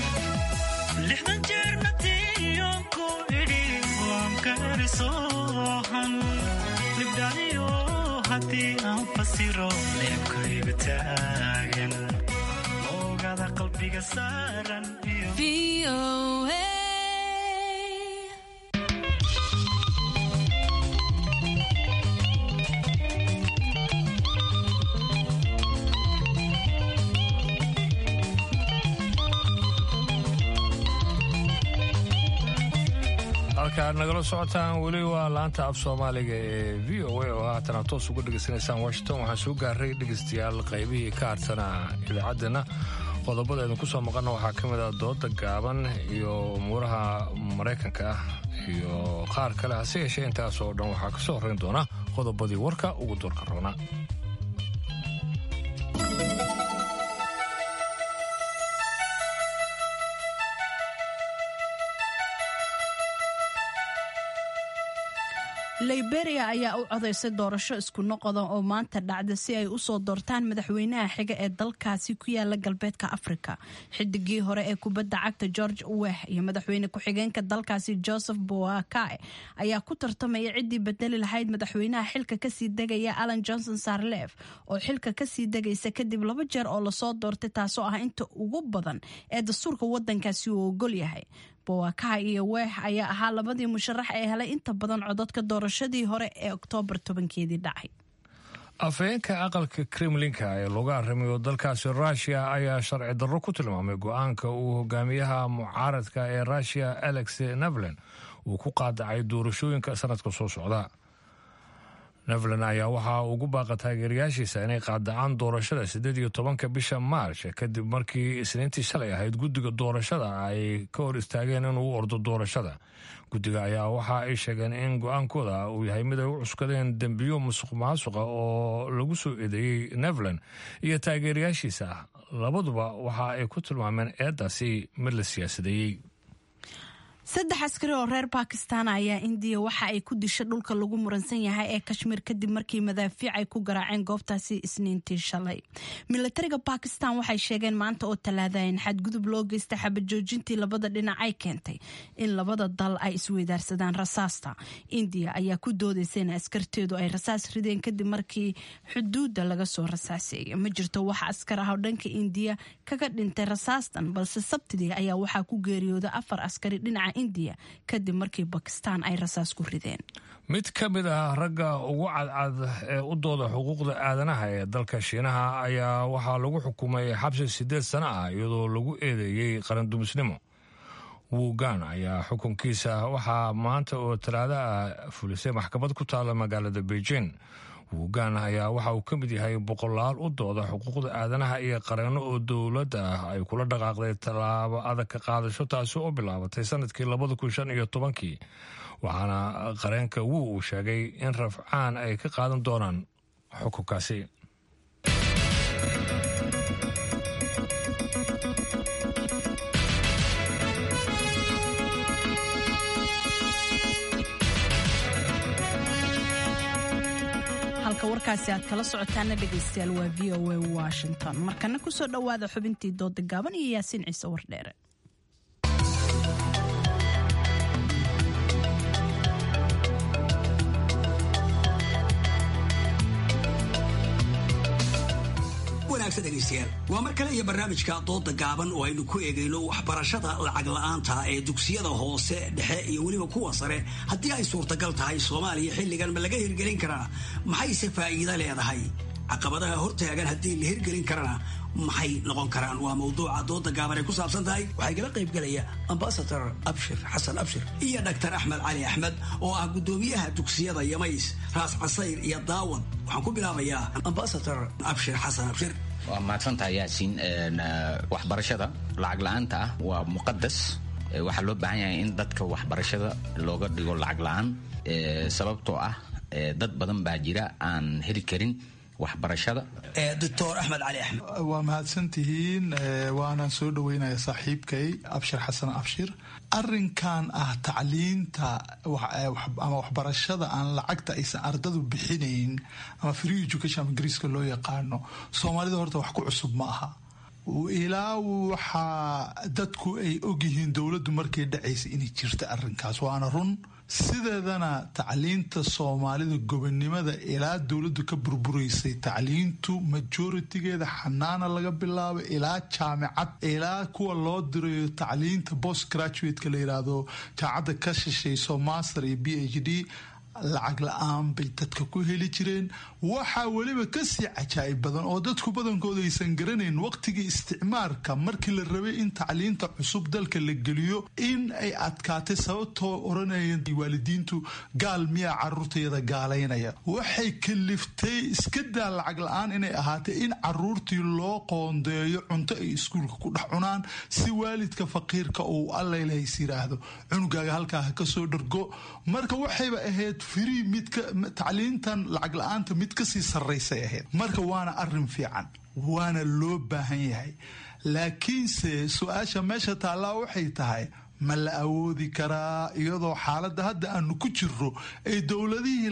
lixdan jeerna tiyon ku idhi waan ka eriso fasiro leebkaygu taagan oogada qalbiga saaran iyo halka aad nagala socotaan weli waa laanta af soomaaliga ee v o a oo haatana toos uga dhegaysanaysaan washington waxaan soo gaaray dhegaystayaal qaybihii ka hartana idaacaddeenna qodobada idinku soo maqana waxaa ka mid ah dooda gaaban iyo umuuraha maraykanka ah iyo qaar kale hase yeeshee intaas oo dhan waxaa ka soo horrayn doona qodobadii warka ugu doorka roona liberia ayaa u codaysay doorasho isku noqoda oo maanta dhacda si ay usoo doortaan madaxweynaha xiga ee dalkaasi ku yaala galbeedka afrika xidigii hore ee kubadda cagta george weh iyo madaxweyne ku-xigeenka dalkaasi joseph boakae ayaa ku tartamaya ciddii bedeli lahayd madaxweynaha xilka kasii degaya alan johnson sarlef oo xilka kasii degaysa kadib laba jeer oo lasoo doortay taasoo ah inta ugu badan ee dastuurka wadankaasi uu ogol yahay bowakaha iyo weex ayaa ahaa labadii musharax ee helay inta badan codadka doorashadii hore ee oktoobar tobankeedii dhacay afhayeenka aqalka kremlinka ee looga arrimayo dalkaasi rushia ayaa sharci darro ku tilmaamay go-aanka uu hogaamiyaha mucaaradka ee rushia alex nevlen uu ku qaadacay doorashooyinka sanadka soo socda nevlen ayaa waxaa ugu baaqa taageerayaashiisa inay qaadacaan doorashada siddeed iyo tobanka bisha maarch kadib markii isniintii shalay ahayd guddiga doorashada ay ka hor istaageen inuu ordo doorashada guddiga ayaa waxa ay sheegeen in go-aankooda uu yahay mid ay u cuskadeen dembiyo musuq maasuqa oo lagu soo eedeeyey nevlen iyo taageerayaashiisa labaduba waxa ay ku tilmaameen eedaasi mid la siyaasadeeyey saddex askari oo reer bakistan ayaa indiya waxa ay ku disha dhulka lagu muransan yahay ee kashmiir kadib markii madaafiic ay ku garaaceen goobtaasi isniintii shalay milatariga bakistan waxay sheegeen maanta oo talaada in xadgudub loo geystay xabajoojintii labada dhinac ay keentay in labada dal ay isweydaarsadaan rasaasta indiya ayaa ku doodaysa in askarteedu ay rasaas rideen kadib markii xuduudda laga soo rasaaseeyay ma jirto wax askar ah oo dhanka indiya kaga dhintay rasaastan balse sabtidii ayaa waxaa ku geeriyooda afar askari dhinaca indiya kadib markii bakistan ay rasaas ku rideen mid ka mid ah ragga ugu cadcad ee u dooda xuquuqda aadanaha ee dalka shiinaha ayaa waxaa lagu xukumay xabsi siddeed sano ah iyadoo lagu eedeeyey qarandumisnimo wugan ayaa xukunkiisa waxaa maanta oo talaado ah fulisay maxkamad ku taala magaalada beijing wugan ayaa waxa uu ka mid yahay boqolaal u dooda xuquuqda aadanaha iyo qareenno oo dowladda ah ay kula dhaqaaqday tallaabo adag ka qaadasho taasi oo bilaabatay sanadkii labada kun shan iyo tobankii waxaana qareenka wu uu sheegay in rafcaan ay ka qaadan doonaan xukunkaasi halka warkaasi aad kala socotaana dhegaystayaal waa v o a washington markana kusoo dhowaada xubintii dooda gaaban iyo yaasiin ciise wardheere wanaagsan dhegaystayaal waa mar kale iyo barnaamijka dooda gaaban oo aynu ku eegayno waxbarashada lacag la-aanta ee dugsiyada hoose dhexe iyo weliba kuwa sare haddii ay suurtagal tahay soomaaliya xilligan ma laga hirgelin karaa maxayse faa'iido leedahay caqabadaha hortaagan haddii la hirgelin karana maxay noqon karaan waa mawduuca dooda gaaban ay ku saabsan tahay waxaa igala qayb gelaya ambasador abshir xasan abshir iyo dhaktar axmed cali axmed oo ah guddoomiyaha dugsiyada yamays raas casayr iyo daawad waxaan ku bilaabayaa ambasador abshir xasan abshir waa mahadsantaha yaasiin waxbarashada lacag la-aanta ah waa muqadas waxaa loo baahan yahay in dadka waxbarashada looga dhigo lacag la-aan sababtoo ah dad badan baa jira aan heli karin waxbarashada doctor axmed cali axmed waa mahadsantihiin waana soo dhaweynaya saaxiibkay abshir xasan abshir arinkan ah tacliinta ama waxbarashada aan lacagta aysan ardadu bixinayn ama free education ama ingiriiska loo yaqaano soomaalida horta wax ku cusub ma aha ilaa waxaa dadku ay ogyihiin dowladdu markay dhacaysa inay jirta arinkaas waana run sideedana tacliinta soomaalida gobonimada ilaa dowladdu ka burburaysay tacliintu majoritigeeda xanaana laga bilaabo ilaa jaamicad ilaa kuwa loo dirayo tacliinta post graduateka la yiraahdo jaamacadda ka shishayso master iyo b h d lacag la-aan bay dadka ku heli jireen waxaa weliba kasii cajaa'ib badan oo dadku badankooda aysan garanayn waqtigii isticmaarka markii la rabay in tacliinta cusub dalka la geliyo in ay adkaatay sababtoo oranayeen waalidiintu gaal miyaa caruurtayada gaalaynaya waxay kaliftay iska daa lacag la-aan inay ahaatay in caruurtii loo qoondeeyo cunto ay iskuulka ku dhex cunaan si waalidka faqiirka uu allailahays yiraahdo cunugaaga halkaa ha kasoo dhargo marka waxayba ahayd free midka tacliintan lacag la-aanta mid kasii sarraysay ahayd marka waana arin fiican waana loo baahan yahay laakiinse su-aasha meesha taallaa waxay tahay ma la awoodi karaa iyadoo xaaladda hadda aanu ku jirro ay dowladihii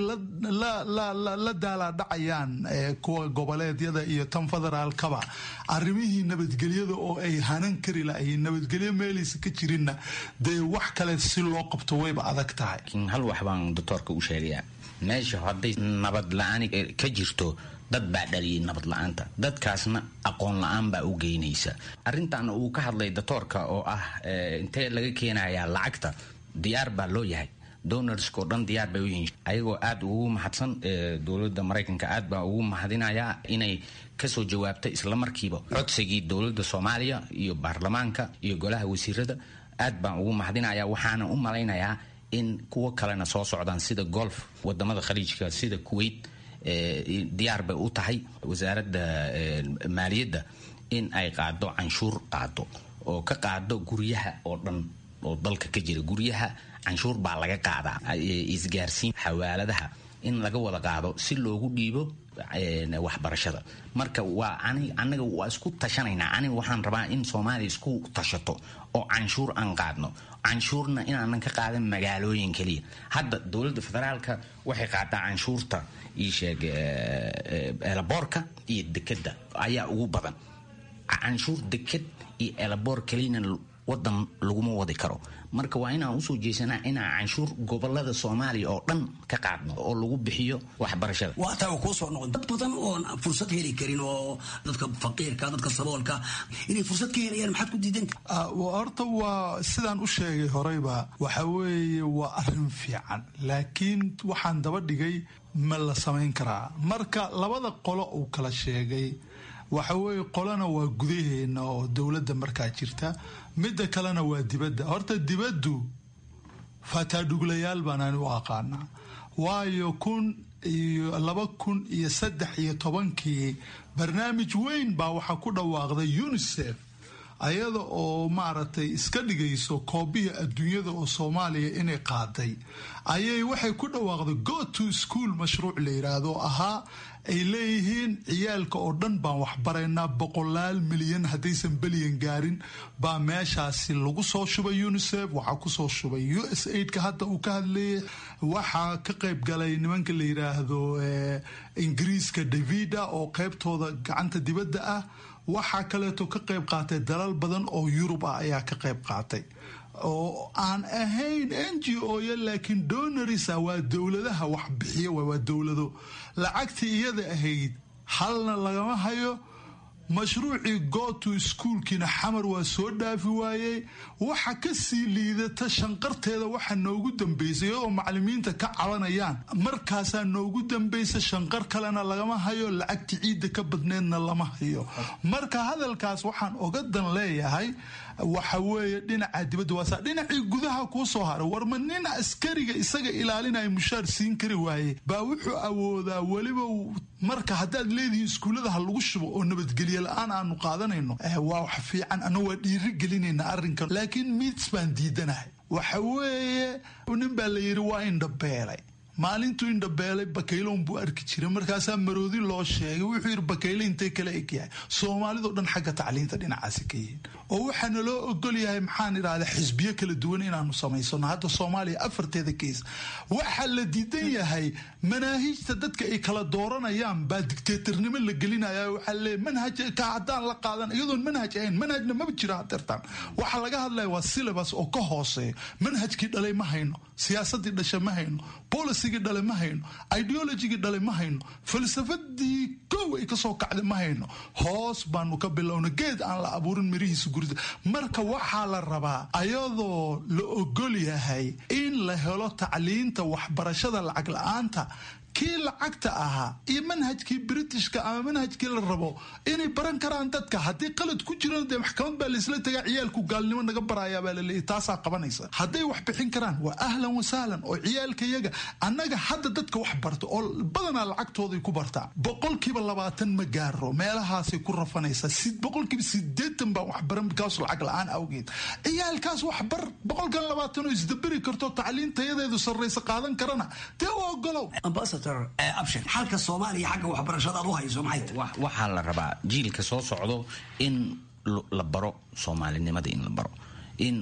la daalaadhacayaan kuwa goboleedyada iyo tan federaalkaba arrimihii nabadgelyada oo ay hanan kari lahayn nabadgelyo meelaysa ka jirinna dee wax kale si loo qabto wayba adag tahay hal wax baan doctoorka u sheegayaa meesha hadday nabad la-aan ka jirto dad baa dhaliyay nabad la-aanta dadkaasna aqoon la-aan baa u geynaysa arrintan uu ka hadlay doctoorka oo ah intee laga keenayaa lacagta diyaar baa loo yahay donorskao dhan diyaar bay u yihiin ayagoo aada ugu mahadsan dowladda maraykanka aad baa ugu mahadinayaa inay kasoo jawaabtay islamarkiiba codsigii dowladda soomaaliya iyo baarlamaanka iyo golaha wasiirada aad baan ugu mahadinayaa waxaana u malaynayaa in kuwo kalena soo socdaan sida golf wadamada khaliijka sida kuwait diyaar bay u tahay wasaaradda maaliyadda in ay qaado canshuur qaado oo ka qaado guryaha oo dhan oo dalka ka jira guryaha canshuur baa laga qaadaa isgaarsiin xawaaladaha in laga wada qaado si loogu dhiibo waxbarashada marka waa anaga waa isku tashanaynaa aniga waxaan rabaa in soomaaliya isku tashato oo canshuur aan qaadno canshuurna inaanan ka qaadan magaalooyin keliya hadda dowladda federaalka waxay qaadaa canshuurta iisheeg elaboorka iyo dekeda ayaa ugu badan canshuur deked iyo elaboor keliyana wadan laguma wadi karo marka waa inaan usoo jeesanaa inaan canshuur gobolada soomaaliya oo dhan ka qaadno oo lagu bixiyo waxbarashada waa taa kuu soo noqon dad badan oon fursad heli karin oo dadka faqiirka dadka saboolka inay fursad ka helayaan maxaad ku diidan horta waa sidaan u sheegay horeyba waxa weeye waa arin fiican laakiin waxaan daba dhigay ma la samayn karaa marka labada qolo uu kala sheegay waxa weeye qolana waa gudaheena oo dowladda markaa jirta midda kalena waa dibadda horta dibaddu fataadhuglayaal baanaan u aqaanaa waayo kun iyo laba kun iyo saddex iyo tobankii barnaamij weyn baa waxaa ku dhawaaqday unisef ayada oo maaragtay iska dhigayso koobihii adduunyada oo soomaaliya inay qaaday ayay waxay ku dhawaaqday go to school mashruuc la yiraahdo ahaa ay leeyihiin ciyaalka oo dhan baan waxbaraynaa boqolaal milyan haddaysan belyan gaarin baa meeshaasi lagu soo shubay unisef waxaa kusoo shubay u s aidka hadda uu ka hadlayay waxaa ka qayb galay nimanka la yiraahdo ingiriiska davida oo qaybtooda gacanta dibadda ah waxaa kaleeto ka qayb qaatay dalal badan oo yurub ah ayaa ka qayb qaatay oo aan ahayn n g o ya laakiin donarisa waa dowladaha wax bixiya waa dowlado lacagtii iyada ahayd halna lagama hayo mashruucii goto iskuolkiina xamar waa soo dhaafi waayey waxa kasii liidata shanqarteeda waxa noogu dambeysay iyadoo macalimiinta ka cabanayaan markaasaa noogu dambaysa shanqar kalena lagama hayo lacagti ciidda ka badneedna lama hayo marka hadalkaas waxaan oga dan leeyahay waxa weeye dhinaca dibadda waasa dhinacii gudaha kuu soo haray warma nin askariga isaga ilaalinaya mushaar siin kari waaye baa wuxuu awoodaa weliba marka haddaad leedihiin iskuullada ha lagu shubo oo nabadgelye la-aan aanu qaadanayno waa wax fiican ana waa dhiiri gelinayna arrinkan laakiin mids baan diidanahay waxa weeye nin baa la yidhi waa indhabeelay maalintuu indhabeelay bakayloon buu arki jiray markaasaa maroodi loo sheegay wuxuu yidhi bakayle intay kala egyahay soomaalidoo dhan xagga tacliinta dhinacaasi ka yihiin oo waxaana loo ogol yahay maxaan idhahdaa xisbiyo kala duwan inaanu samaysano hadda soomaaliya afarteeda keys waxaa la diidan yahay manaahiijta dadka ay kala dooranayaan baa dictatornimo la gelinaya waxaa leeyahy manhaj ka haddaan la qaadan iyadoon manhaj ahayn manhajna maba jiro hadeertaan waxaa laga hadlaya waa syllabus oo ka hooseeya manhajkii dhalay ma hayno siyaasadii dhasha ma hayno bolicygii dhale ma hayno ideologigii dhale ma hayno falsafadii kow ay kasoo kacday ma hayno hoos baanu ka bilowna geed aan la abuurin mirihiisa gurida marka waxaa la rabaa ayadoo la ogol yahay in la helo tacliinta waxbarashada lacag la-aanta kii lacagta ahaa iyo manhajkii britishka ama manhajkii la rabo inay baran karaan dadka haddii qalad ku jirana dee maxkamad baa laisla tagaa ciyaalku gaalnimo naga barayaa baa laleeyahy taasaa qabanaysa hadday wax bixin karaan waa ahlan wasahlan oo ciyaalka yaga annaga hadda dadka wax barta oo badanaa lacagtooday ku bartaa boqolkiiba labaatan ma gaaro meelahaasay ku rafanaysaa boqolkiiba sideetan baa waxbaran kaas lacag la-aan awgeed ciyaalkaas waxbar boqolkan labaatan oo isdaberi karto tacliintayadeedu sarraysa qaadan karana dee u ogolow abshir xalka soomaaliya xagga waxbarashada aad u hayso maxay tahay waxaa la rabaa jiilka soo socdo in la baro soomaalinimada in la baro in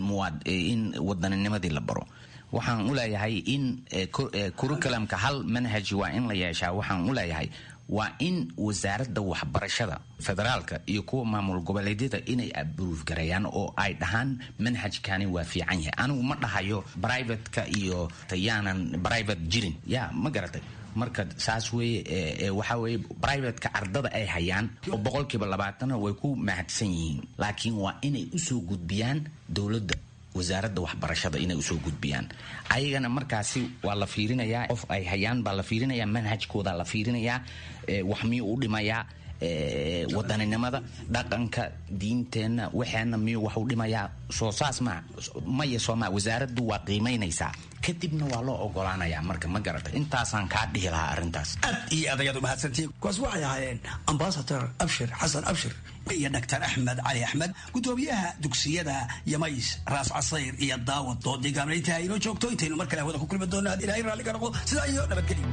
in wadanninimadii la baro waxaan u leeyahay in curriculumka hal manhaj waa in la yeeshaa waxaan u leeyahay waa in wasaaradda waxbarashada federaalka iyo kuwa maamul goboleedyada inay abruuf gareeyaan oo ay dhahaan manhajkani waa fiican yahay anigu ma dhahayo brivateka iyo yaanan private jirin ya ma garatay marka saas weye waxa weye brivateka ardada ay hayaan oo boqolkiiba labaatana way ku mahadsan yihiin laakiin waa inay usoo gudbiyaan dowladda wasaaradda waxbarashada inay usoo gudbiyaan ayagana markaasi waa la fiirinayaa qof ay hayaan baa la fiirinayaa manhajkooda la fiirinayaa wax miyuu u dhimayaa wadaninimada dhaqanka diinteenna waxeena miyuu wax u dhimayaa soo saas maa maya sooma wasaaraddu waa qiimaynaysaa kadibna waa loo ogolaanayaa marka ma garata intaasaan kaa dhihi lahaa arrintaas aad iyo aad ayaad u mahadsantiin kuwaas waxay ahaayeen ambasador abshir xasan abshir iyo dr axmed cali axmed gudoomiyaha dugsiyada yamays raas casayr iyo daawad doodii gaamnaynta inoo joogto intaynu mar kale hawada ku kulmi doonno had ilahay raalliga noqdo sidaa iyo nabadgelyo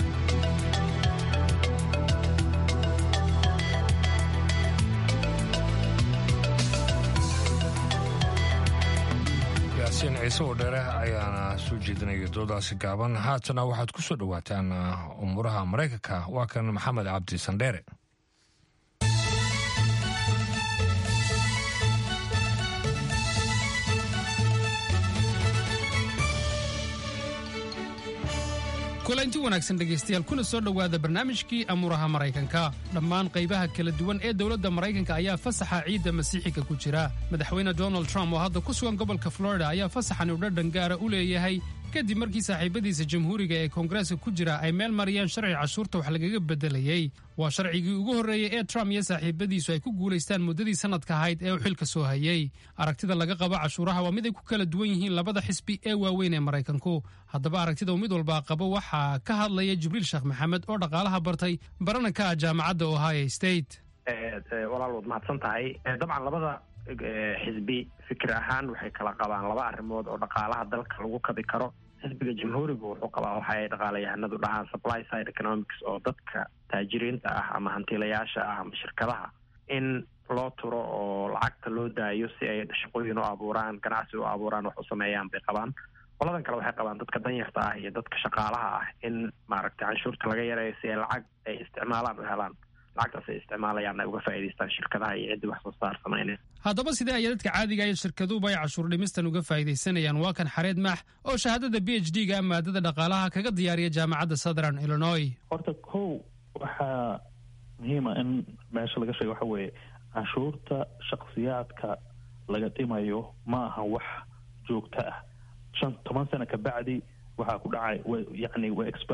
yaasiin ciise oo dheere ayaana soo jeedinaya doodaasi gaaban haatana waxaad ku soo dhowaataan umuuraha maraykanka waa kan maxamed cabdi sandheere kulanti wanaagsan dhegaystayaal kuna soo dhowaada barnaamijkii amuuraha maraykanka dhammaan qaybaha kala duwan ee dowladda maraykanka ayaa fasaxa ciidda masiixiga ku jira madaxweyne donald trump oo hadda ku sugan gobolka florida ayaa fasaxan u dhadhan gaara u leeyahay kadib markii saaxiibadiisa jamhuuriga ee koongareeska ku jira ay meel mariyeen sharci cashuurta wax lagaga beddelayey waa sharcigii ugu horreeyey ee trump iyo saaxiibadiisu ay ku guulaystaan muddadii sannadka ahayd ee uu xilka soo hayey aragtida laga qabo cashuuraha waa mid ay ku kala duwan yihiin labada xisbi ee waaweyn ee maraykanku haddaba aragtida uu mid walbaa qabo waxaa ka hadlaya jibriil sheekh maxamed oo dhaqaalaha bartay barananka ah jaamacadda ohio state walaal waad mahadsan tahay dabcan labada xisbi fikir ahaan waxay kala qabaan laba arrimood oo dhaqaalaha dalka lagu kabi karo xisbiga jamhuuriga wuxuu qabaa waxa ay dhaqaalayahanadu dhahaan supply side economics oo dadka taajiriinta ah ama hantiilayaasha ah ama shirkadaha in loo turo oo lacagta loo daayo si ay shaqooyin u abuuraan ganacsi u abuuraan wax u sameeyaan bay qabaan qoladan kale waxay qabaan dadka danyarta ah iyo dadka shaqaalaha ah in maaragtay canshuurta laga yareeyo si ay lacag ay isticmaalaan u helaan lacagtaas ay isticmaalayaan ay uga faa'iidaystaan shirkadaha iyo ciddii wax soo saar samaynaya haddaba sidee ayaa dadka caadiga iyo shirkaduhuba ay cashuur dhimistan uga faa'iidaysanayaan waa kan xareed maax oo shahaadada b h d ga maadada dhaqaalaha kaga diyaariya jaamacadda southern illinois horta kow waxaa muhiima in meesha laga sheega waxa weeye canshuurta shakhsiyaadka laga dhimayo ma aha wax joogto ah shan toban sano kabacdi waxaa ku dhacay yani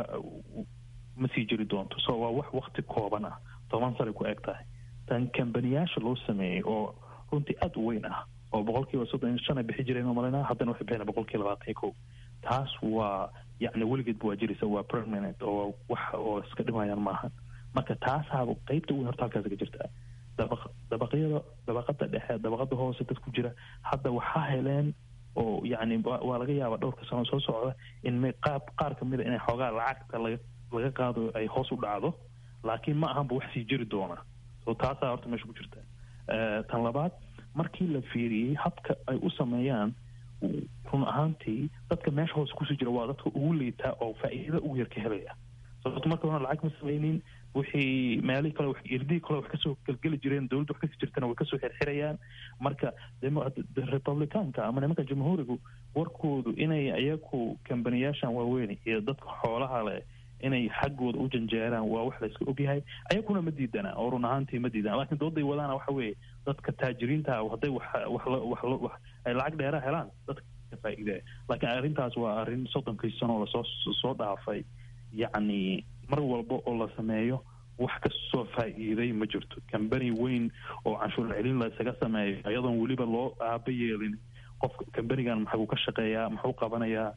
ma sii jiri doonto so waa wax wakti kooban ah toban sanay ku eg tahay tan kambaniyaasha loo sameeyey oo runtii aada u weyn ah oo boqolkiiba soddon iyo shan ay bixi jireen malina haddana waxay bixina boqolkiiba labaatan iyo kow taas waa yacni weligeedba waa jiraysa waa permanent oo wax oo iska dhimayaan maahan marka taasaaba qeybta weyn horta halkaas ka jirta dabaq dabaqyada dabaqada dhexe dabaqada hoose dad ku jira hadda waxaa heleen oo yacni waa laga yaabaa dhowrka sano soo socda in qaab qaar kamid a inay xoogaa lacagta laga laga qaado ay hoos u dhacdo laakiin ma ahanba wax sii jiri doona so taasaa horta meesha ku jirta tan labaad markii la fiiriyey habka ay u sameeyaan run ahaantii dadka meesha hoose kusii jira waa dadka ugu liitaa oo faa'iidada ugu yar ka helaya sababto marka hore lacag ma sameynin wixii meelihii kale irdihii kale wax kasoo gelgeli jireen dowladda wax kasii jirtana way kasoo xirxirayaan marka republicaanka ama nimanka jamhuurigu warkoodu inay iyaku kambaniyaashan waaweyn iyo dadka xoolaha leh inay xaggooda u janjeeraan waa wax layska ogyahay ayaguna ma diidana oo run ahaantii ma diidana lakiin dooday wadaana waxa weeye dadka taajiriinta hadday wax wax wax ay lacag dheera helaan dadka ka faa'iidaya laakiin arrintaas waa arrin soddonkii sano lasoo soo dhaafay yacni mar walba oo la sameeyo wax kasoo faa'iiday ma jirto kambani weyn oo canshuur celin la isaga sameeyo iyadoon weliba loo aaba yeelin qofka kambanigan maxuu ka shaqeeyaa muxuu qabanayaa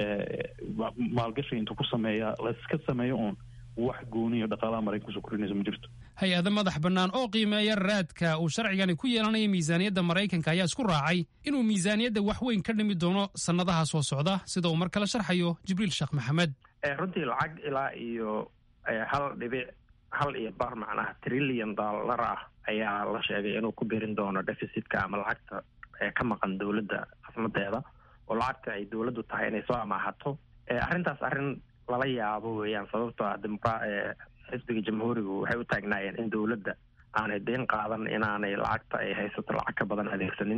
maalgashi intuu ku sameeyaa layska sameeyo uun wax gooniyo dhaqaalaha maraykan kusoo korinaysa ma jirto hay-ada madax bannaan oo qiimeeya raadka uu sharcigani ku yeelanayo miisaaniyadda maraykanka ayaa isku raacay inuu miisaaniyadda wax weyn ka dhimi doono sannadaha soo socda sida uu mar kale sharxayo jibriil sheekh maxamed runtii lacag ilaa iyo hal dhibic hal iyo bar macnaha trillion dollar ah ayaa la sheegay inuu ku birin doono deficitka ama lacagta ka maqan dowladda khasnadeeda oo lacagta ay dowladdu tahay inay soo amaahato arrintaas arrin lala yaabo weeyaan sababtoo ah dimra xisbiga jamhuurigu waxay u taagnaayeen in dowladda aanay deyn qaadan inaanay lacagta ay haysato lacag ka badan adeegsanin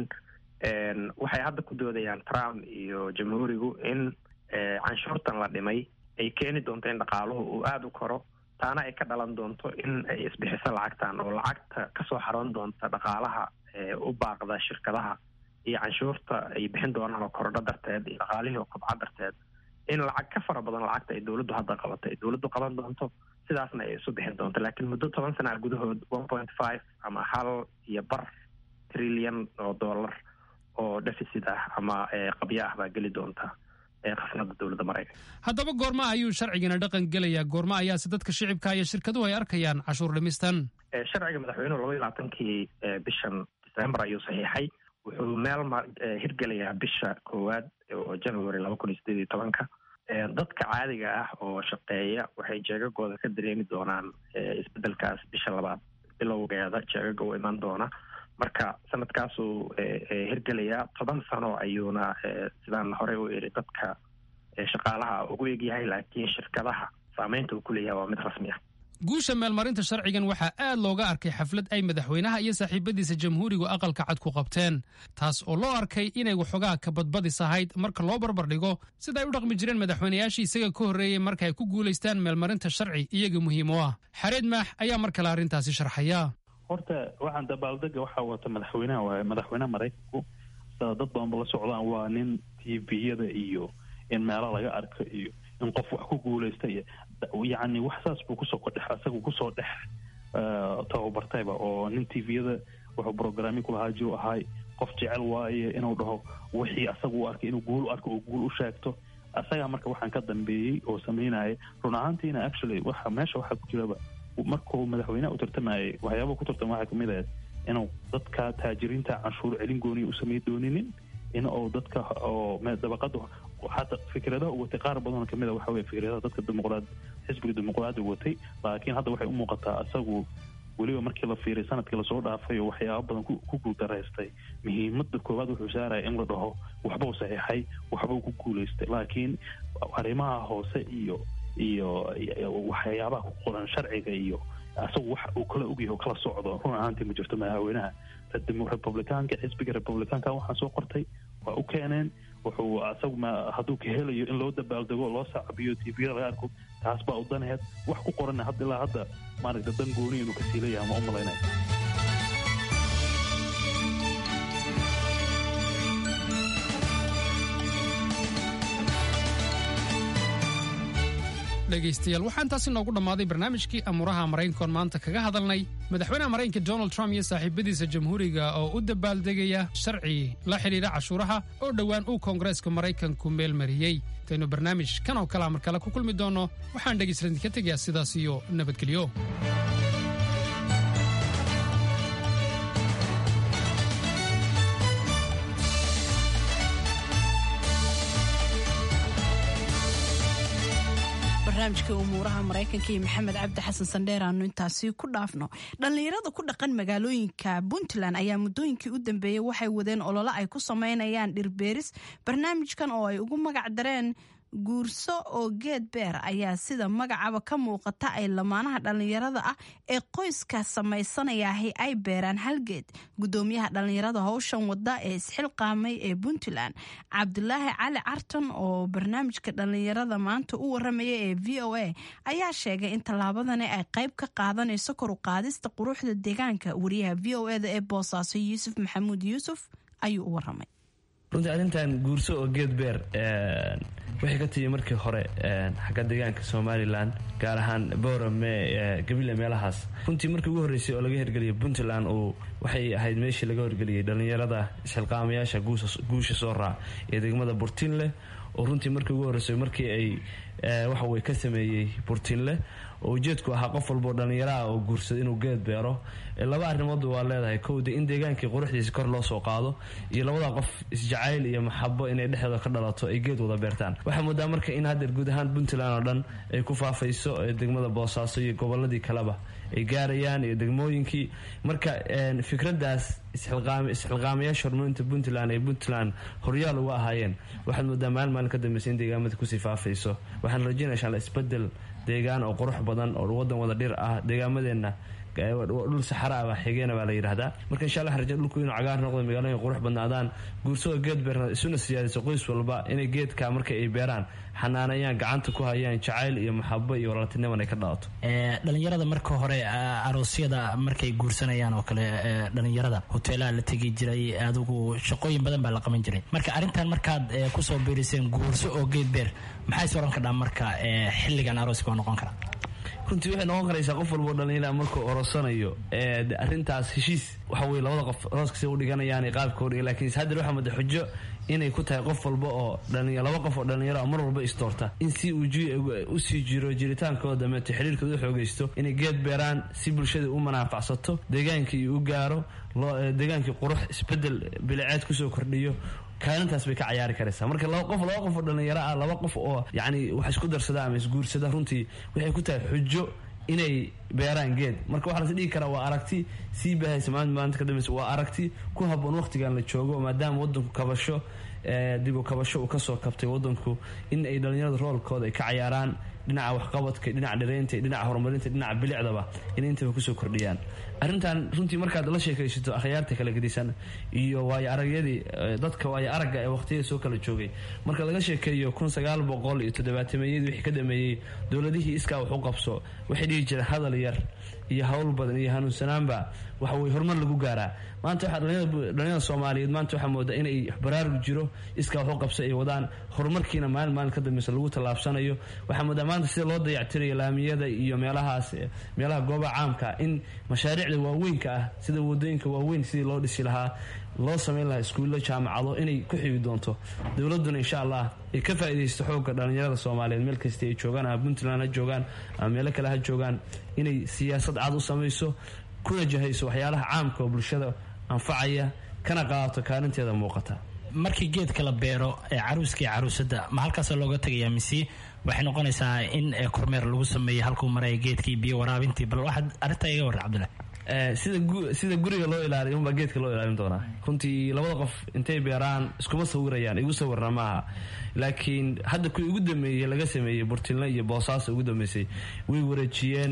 waxay hadda ku doodayaan trump iyo jamhuurigu in canshuurtan la dhimay ay keeni doonto in dhaqaaluhu uu aada u koro taana ay ka dhalan doonto in ay isbixiso lacagtan oo lacagta kasoo xaroon doonta dhaqaalaha u baaqda shirkadaha iyo canshuurta ay bixin doonaan oo korodho darteed iyo dhaqaalihii oo kobca darteed in lacag ka fara badan lacagta ay dowladdu hadda qabato ay dowladdu qaban doonto sidaasna ay isu bixin doonto laakiin muddo toban sana gudahood one point five ama hal iyo bar trillion oo dollar oo deficit ah ama qabyo ah baa geli doonta khasnada dowladda maraykanka haddaba goorma ayuu sharcigana dhaqan gelayaa goorma ayaase dadka shicibka iyo shirkaduhu ay arkayaan cashuur dhimistan sharciga madaxweynuhu laba iyo labaatankii bishan december ayuu saxiixay wuxuu meel hirgelayaa bisha koowaad oo january laba kun iyo sideed iyo tobanka dadka caadiga ah oo shaqeeya waxay jeegagooda ka dareemi doonaan isbedelkaas bisha labaad bilowgeeda jeegaga u iman doona marka sanadkaasuu hirgelayaa toban sano ayuuna sidaan horey u iri dadka shaqaalaha ugu egyahay laakiin shirkadaha saameynta uu ku leeyahay waa mid rasmi ah guusha meelmarinta sharcigan waxaa aad looga arkay xaflad ay madaxweynaha iyo saaxiibadiisa jamhuurigu aqalka cad ku qabteen taas oo loo arkay inay waxoogaa ka badbadis ahayd marka loo barbardhigo sida ay u dhaqmi jireen madaxweynayaashii isaga ka horreeyey marka ay ku guulaystaan meelmarinta sharci iyaga muhiim u ah xareed maax ayaa mar kale arrintaasi sharxaya horta waxaan dabaaldega waxaa wata madaxweynaha waaye madaxweynaha maraykanku sida dad badanba la socdaan waa nin tviyada iyo in meelo laga arko iyo in qof wax ku guulaysta iyo yacni wax saas buu kusoo kodhex isagu kusoo dhex tababartayba oo nin tviyada wuxuu programmi kulahaa jiru ahay qof jecel waaye inuu dhaho wixii asagu u arkay inuu guul u arko oo guul u sheegto asagaa marka waxaan ka dambeeyey oo samaynaya run ahaantiina actually waxa meesha waxaa ku jiraba markuu madaxweyneha u tartamayay waxyaabaa ku tartama waxaa kamid ahayd inuu dadka taajiriinta canshuur celin gooniya u samay dooninin in uu dadka oo dabaqada xataa fikradaha u watay qaar badanoo kamid a waxa weye fikradaha dadka dimuqraad xisbiga dimuqraadi watay laakiin hadda waxay u muuqataa isagu weliba markii la fiiray sanadkii lasoo dhaafay oo waxyaaba badan ku guultaraystay muhiimada koowaad wuxuu saaraya in la dhaho waxbuu saxiixay waxbuu ku guulaystay laakiin arrimaha hoose iyo iyo waxyaabaha ku qoran sharciga iyo isagu wax uu kala ogyahay oo kala socdo run ahaantii ma jirto madaxweynaha republicaanka xisbiga republicaanka waxaan soo qortay waa u keeneen wuxuu isagu ma hadduu ka helayo in loo dabaaldego loo saacabiyo tviyada laga arko taas baa u daneed wax ku qoran hadda ilaa hadda maaragta dan gooni inuu kasii leeyahay ma u malaynaya dhegaystayaal waxaan taasi noogu dhammaaday barnaamijkii amuuraha maraykankoon maanta kaga hadalnay madaxweynaha maraykanka donald trump iyo saaxiibadiisa jamhuuriga oo u dabaaldegaya sharci la xidhiidha cashuuraha oo dhowaan uu koongareeska maraykanku meel mariyey intaynu barnaamij kan oo kalea mar kale ku kulmi doonno waxaan dhegaystaladin ka tegayaa sidaas iyo nabadgelyo barnaamijkii umuuraha maraykanka iyo maxamed cabdi xasan sandheer aanu intaasi ku dhaafno dhallinyarada ku dhaqan magaalooyinka puntland ayaa muddooyinkii u dambeeyey waxay wadeen ololo ay ku sameynayaan dhirbeeris barnaamijkan oo ay ugu magac dareen guurso oo geed beer ayaa sida magacaba ka muuqata ay lamaanaha dhallinyarada ah ee qoyska samaysanayaahi ay beeraan halgeed gudoomiyaha dhallinyarada howshan wada ee isxilqaamay ee puntland cabdulaahi cali carton oo barnaamijka dhallinyarada maanta u waramaya ee v o a ayaa sheegay in tallaabadani ay qayb ka qaadanayso kor u qaadista quruxda deegaanka wariyaha v o eda ee boosaaso yuusuf maxamuud yuusuf ayuu u waramay runtii arrintan guurso oo geed beer waxay ka timi markii hore xagga deegaanka somalilan gaar ahaan boorame gabile meelahaas runtii markii ugu horreysay oo laga hirgeliyay puntland uu waxay ahayd meeshii laga hirgeliyey dhallinyarada isxilqaamayaasha guusha soo raac ee degmada burtinleh oo runtii markii ugu horreysay markii ay waxawey ka sameeyey burtinleh oo ujeedku ahaa qof walboo dhallinyaro ah oo guursada inuu geed beero laba arrimoodba waa leedahay kowda in deegaankii quruxdiisa kor loo soo qaado iyo labada qof isjacayl iyo maxabo inay dhexdooda ka dhalato ay geed wada beertaan waxaa moodaa marka in haddeer guud ahaan puntland oo dhan ay ku faafayso degmada boosaaso iyo goboladii kaleba ay gaarayaan iyo degmooyinkii marka fikraddaas isxilqaamayaasha horumarinta puntland ee puntland horyaal uga ahaayeen waxaad moodaa maalin maalin ka dambeysa in deegaamada kusii faafayso waxaan rajaynaya insha alla isbedel deegaan oo qurux badan oo wadan wada dhir ah deegaamadeenna dhul saxara ah baa xigeena baa la yidhahdaa marka insha allah raja dhulku inuu cagaar noqdo magaalooyin qurux badnaadaan guursada geed beerna isuna siyaadiso qoys walba inay geedka marka ay beeraan xanaanayaan gacanta ku hayaan jacayl iyo maxabo iyo walaaltiniman ay ka dhalato dhalinyarada marka hore aroosyada markay guursanayaan oo kale dhalinyarada hoteelaha la tegi jiray adigu shaqooyin badan baa la qaban jiray marka arrintan markaad kusoo biiriseen guurso oo geed beer maxay soran kadhaa marka xilligan arooska waa noqon karaa runtii waxay noqon karaysaa qof walboo dhallinyara markuu orosanayo arrintaas heshiis waxa weye labada qof arooska si u dhiganayaan qaabka hor laakiin haddeer waxaa mada xujo inay ku tahay qof walba oo laba qof oo dhallinyaro mar walba isdoorta in si uu usii jiro jiritaankooda dameeto xiriirkooda u xoogaysto inay geed beeraan si bulshada u manaafacsato deegaankii u gaaro deegaankii qurux isbedel biliceed kusoo kordhiyo kaalintaas bay ka cayaari karaysaa marka laba qof laba qof oo dhallinyaro ah laba qof oo yacni wax isku darsada ama isguursada runtii waxay ku tahay xujo inay beeraan geed marka waxaa lasi dhigi karaa waa aragti sii baahaysa maalinta maalinta ka dambeysa waa aragti ku habboon waqtigan la joogo maadaama waddanku kabasho dibu kabasho uu kasoo kabtay waddanku in ay dhallinyarada roolkooda ay ka cayaaraan dhinaca waxqabadka dhinaca dhireynta dhinaca horumarinta dhinaca bilicdaba inay intaba kusoo kordhiyaan arrintan runtii markaad la sheekaysato akhyaarta kala gedisan iyo waayo aragyadii dadka waayo aragga ee waqtiyada soo kala joogay marka laga sheekeeyo kun sagaal boqol iyo toddobaatameyadii wixii ka dhameeyey dowladihii iskaa wax u qabso waxay dhihi jireen hadal yar iyo hawl badan iyo hanuunsanaanba waxa weye horumar lagu gaaraa maanta waxaa dhalinyada soomaaliyeed maanta waxaa moodaa inay baraarug jiro iskaa wax u qabso ay wadaan horumarkiina maalin maalin ka dambeysa lagu tallaabsanayo waxaa moodaa maanta sida loo dayactirayo laamiyada iyo meelahaas meelaha goobaha caamka in mashaariicda waaweynka ah sida wadooyinka waaweyn sidii loo dhisi lahaa loo samayn lahaa iskuullo jaamacado inay ku xigi doonto dowladuna insha allah ay ka faa'iidaysto xoogga dhallinyarada soomaaliyeed meel kasta ay joogaan ama puntland ha joogaan ama meelo kale ha joogaan inay siyaasad cad u samayso kuna jahayso waxyaalaha caamka oo bulshada anfacaya kana qaadato kaalinteeda muuqata markii geedka la beero ee caruuska iyo caruusada ma halkaasa looga tegayaa mise waxay noqonaysaa in kormeer lagu sameeyo halkuu maraya geedkii biyo waraabintii bal waxaad arrintaa iga warra cabdillah sida guriga loo ilaaliyo unbaa geedka loo ilaalin doonaa runtii labada qof intay beeraan iskuma sawirayaan igu sawirna maaha laakiin hadda kuwii ugu dambeeyey laga sameeyey burtinle iyo boosaaso ugu dambeysay way wareejiyeen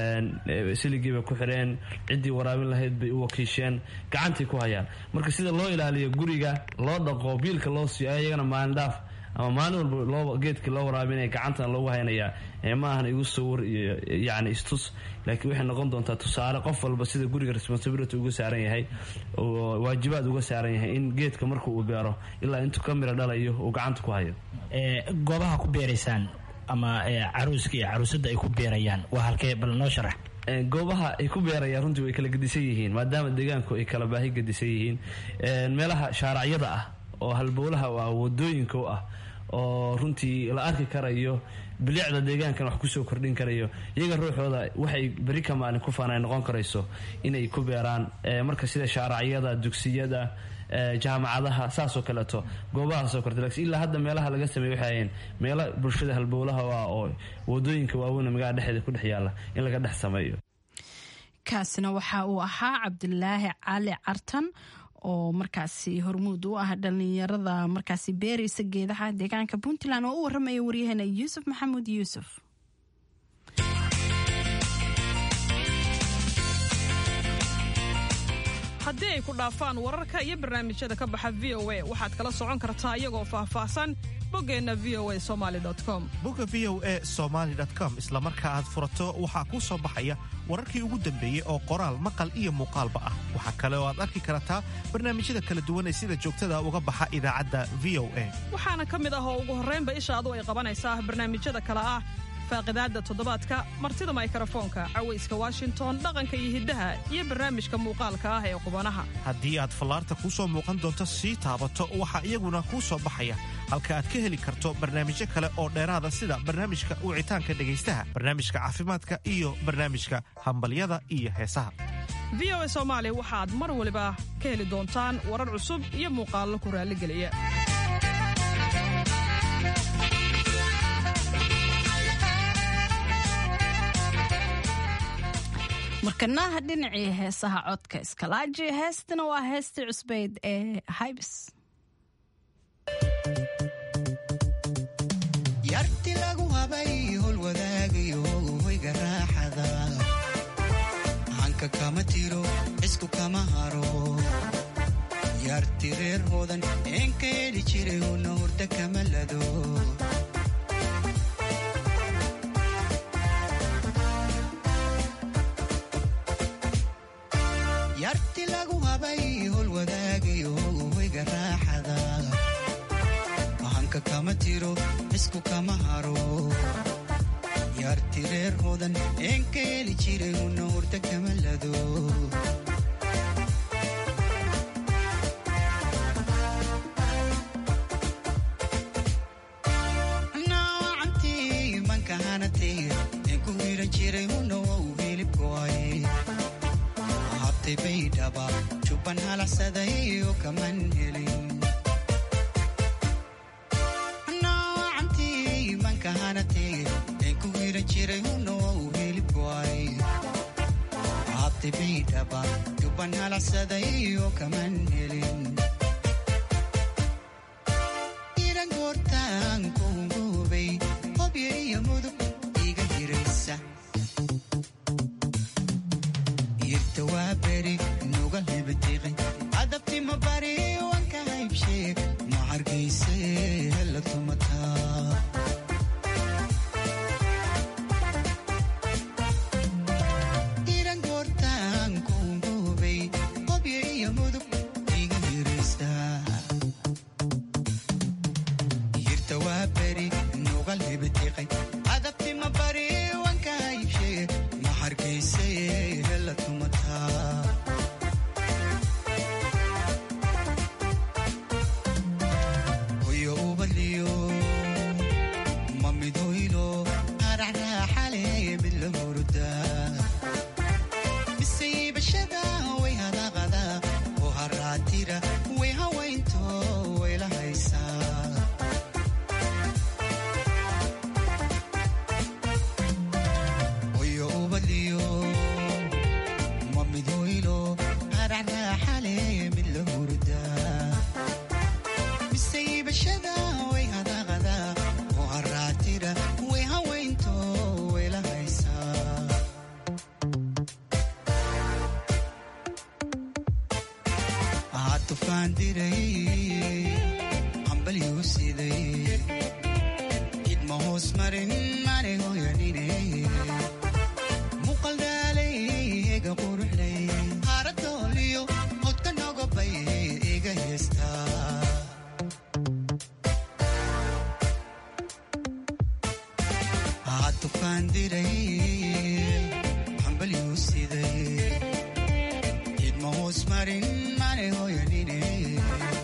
siligii bay ku xireen ciddii waraabin lahayd bay u wakiisheen gacantay ku hayaan marka sida loo ilaaliyo guriga loo dhaqo biilka loo siiyo ayagana maalin dhaaf ama maalin walba loo geedkii loo waraabinaya gacantana loogu haynayaa ma ahan igu sawir iyo yacni istus laakiin waxay noqon doontaa tusaale qof walba sida guriga responsibility uga saaran yahay oo waajibaad uga saaran yahay in geedka marka uu beero ilaa intuu ka miro dhalayo uu gacanta ku hayo goobaha ku beeraysaan ama caruuska iyo caruusada ay ku beerayaan waa halkee bal noo sharax goobaha ay ku beerayaan runtii way kala gedisan yihiin maadaama deegaanku ay kala baahi gedisan yihiin meelaha shaaracyada ah oo halbowlaha u ah wadooyinka u ah oo runtii la arki karayo bilicda deegaankan wax kusoo kordhin karayo iyaga ruuxooda waxay beri ka maalin ku faanay noqon karayso inay ku beeraan marka sida shaaracyada dugsiyada jaamacadaha saasoo kaleeto goobahaasoo korta laakiin ilaa hadda meelaha laga sameeye waxay ahayeen meelo bulshada halbowlaha ah oo wadooyinka waaweyn magaalada dhexdeeda ku dhex yaalla in laga dhex sameeyo kaasina waxa uu ahaa cabdulaahi cali cartan oo markaasi hormuud u ah dhalinyarada markaasi beeraysa geedaha deegaanka puntland oo u waramaya waryaheena yuusuf maxamuud yuusuf haddii ay ku dhaafaan wararka iyo barnaamijyada ka baxa v o a waxaad kala socon kartaa iyagoo faahfaahsan boggeenna v o a somaali com bogga v o e somaali com isla marka aad furato waxaa kuu soo baxaya wararkii ugu dambeeyey oo qoraal maqal iyo muuqaalba ah waxaa kale oo aad arki kartaa barnaamijyada kala duwan ee sida joogtada uga baxa idaacadda v o a waxaana ka mid ah oo ugu horraynba ishaadu ay qabanaysaa barnaamijyada kale ah faaqidaadda toddobaadka martida maykarafoonka cawayska washington dhaqanka iyo hiddaha iyo barnaamijka muuqaalka ah ee qubanaha haddii aad fallaarta kuu soo muuqan doonto sii taabato waxaa iyaguna kuu soo baxaya halka aad ka heli karto barnaamijyo kale oo dheeraada sida barnaamijka wicitaanka dhegaystaha barnaamijka caafimaadka iyo barnaamijka hambalyada iyo heesaha v o a soomaali waxaad mar waliba ka heli doontaan warar cusub iyo muuqaallo ku raalligeliya markanaha dhinacii heesaha codka iskalaaji heestana waa heestii cusbeyd ee haybis yarti lagu habay hol wadaagayo hoyga raaxada hanka kama tiro cisku kama haro yarti reer hoodan een ka heli jiray una hurda kama lado yarti lagu habay hol wadaagayo hoyga raaxada hanka kama tiro cisku kama haro yarti reer hoodan een ka heli jiray una hurda kama lado naacantii manka hanatay een ku hiran jiray una wau hilibkoay habtay baydhaba jubban halaxsaday oo kaman helin naacantii manka hanatay een ku hiran jiray una wau hilibkoay habtay baydhaba jubban halaxsaday oo kaman helin iran goortaan kuhungubay hobyo iyo mudug iga hiraysa irta waa beri nuga libatiqi adabti ma bari wanka haybshe ma hargayse hela tumataa iran goortaan kuhungubay hobyo iyo mudug iga hiraysa irta waa beri nuga libatiqi adabti ma bari wanka haybshe ma hargayse hela tumataa hoyo ubaliyo ma mid hoylo haracraaxale mid la hurdaa miseybashada way hadaqada oo haraatira way hawaynto way la haysaa hoyo ubaliyo ma mid hoylo haracraaxale mid la hurdaa miseybashada way hadaqada oo haraatira way hawaynto way la haysaa aa tufaan diray hambalyuu siday idma hoos marin mane hoyanine muqaldaalay ega quruxlay haaradooliyo hodka nogobay iga heestaa aa tufaan diray hambalyuu siday idma hoos marin mane hoyanine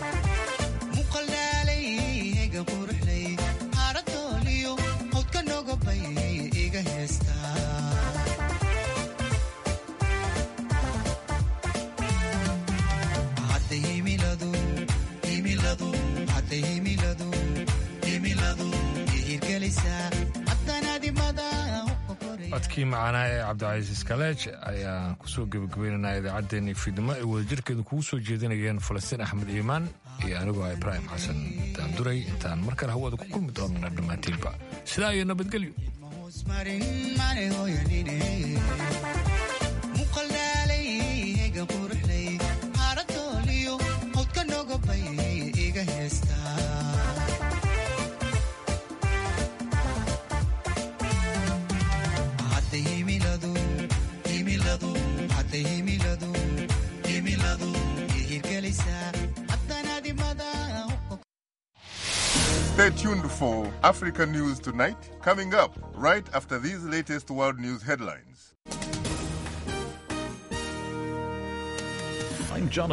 muqaldaalay ega quruxlay haaradooliyo hodka nogo codkii macaanaa ee cabdicasiis kaleej ayaan kusoo gebagabaynaynaa idaacaddeenii fiidnimo ay wadajirkeedu kugu soo jeedinayeen falastiin axmed iimaan iyo anigoo ah ibraahim xasan daanduray intaan mar kale hawada ku kulmi doonana dhammaantiinba sidaa iyo nabadgelyo muqaldaaleyga quruxley haradooliyo howdka nogobay iga heestaa hadda himiladu himiladu hadda himiladu himiladu ihirgelisaa haddanadimada Stay tuned for Africa News Tonight, coming up right after these latest world news headlines. I'm Jonathan.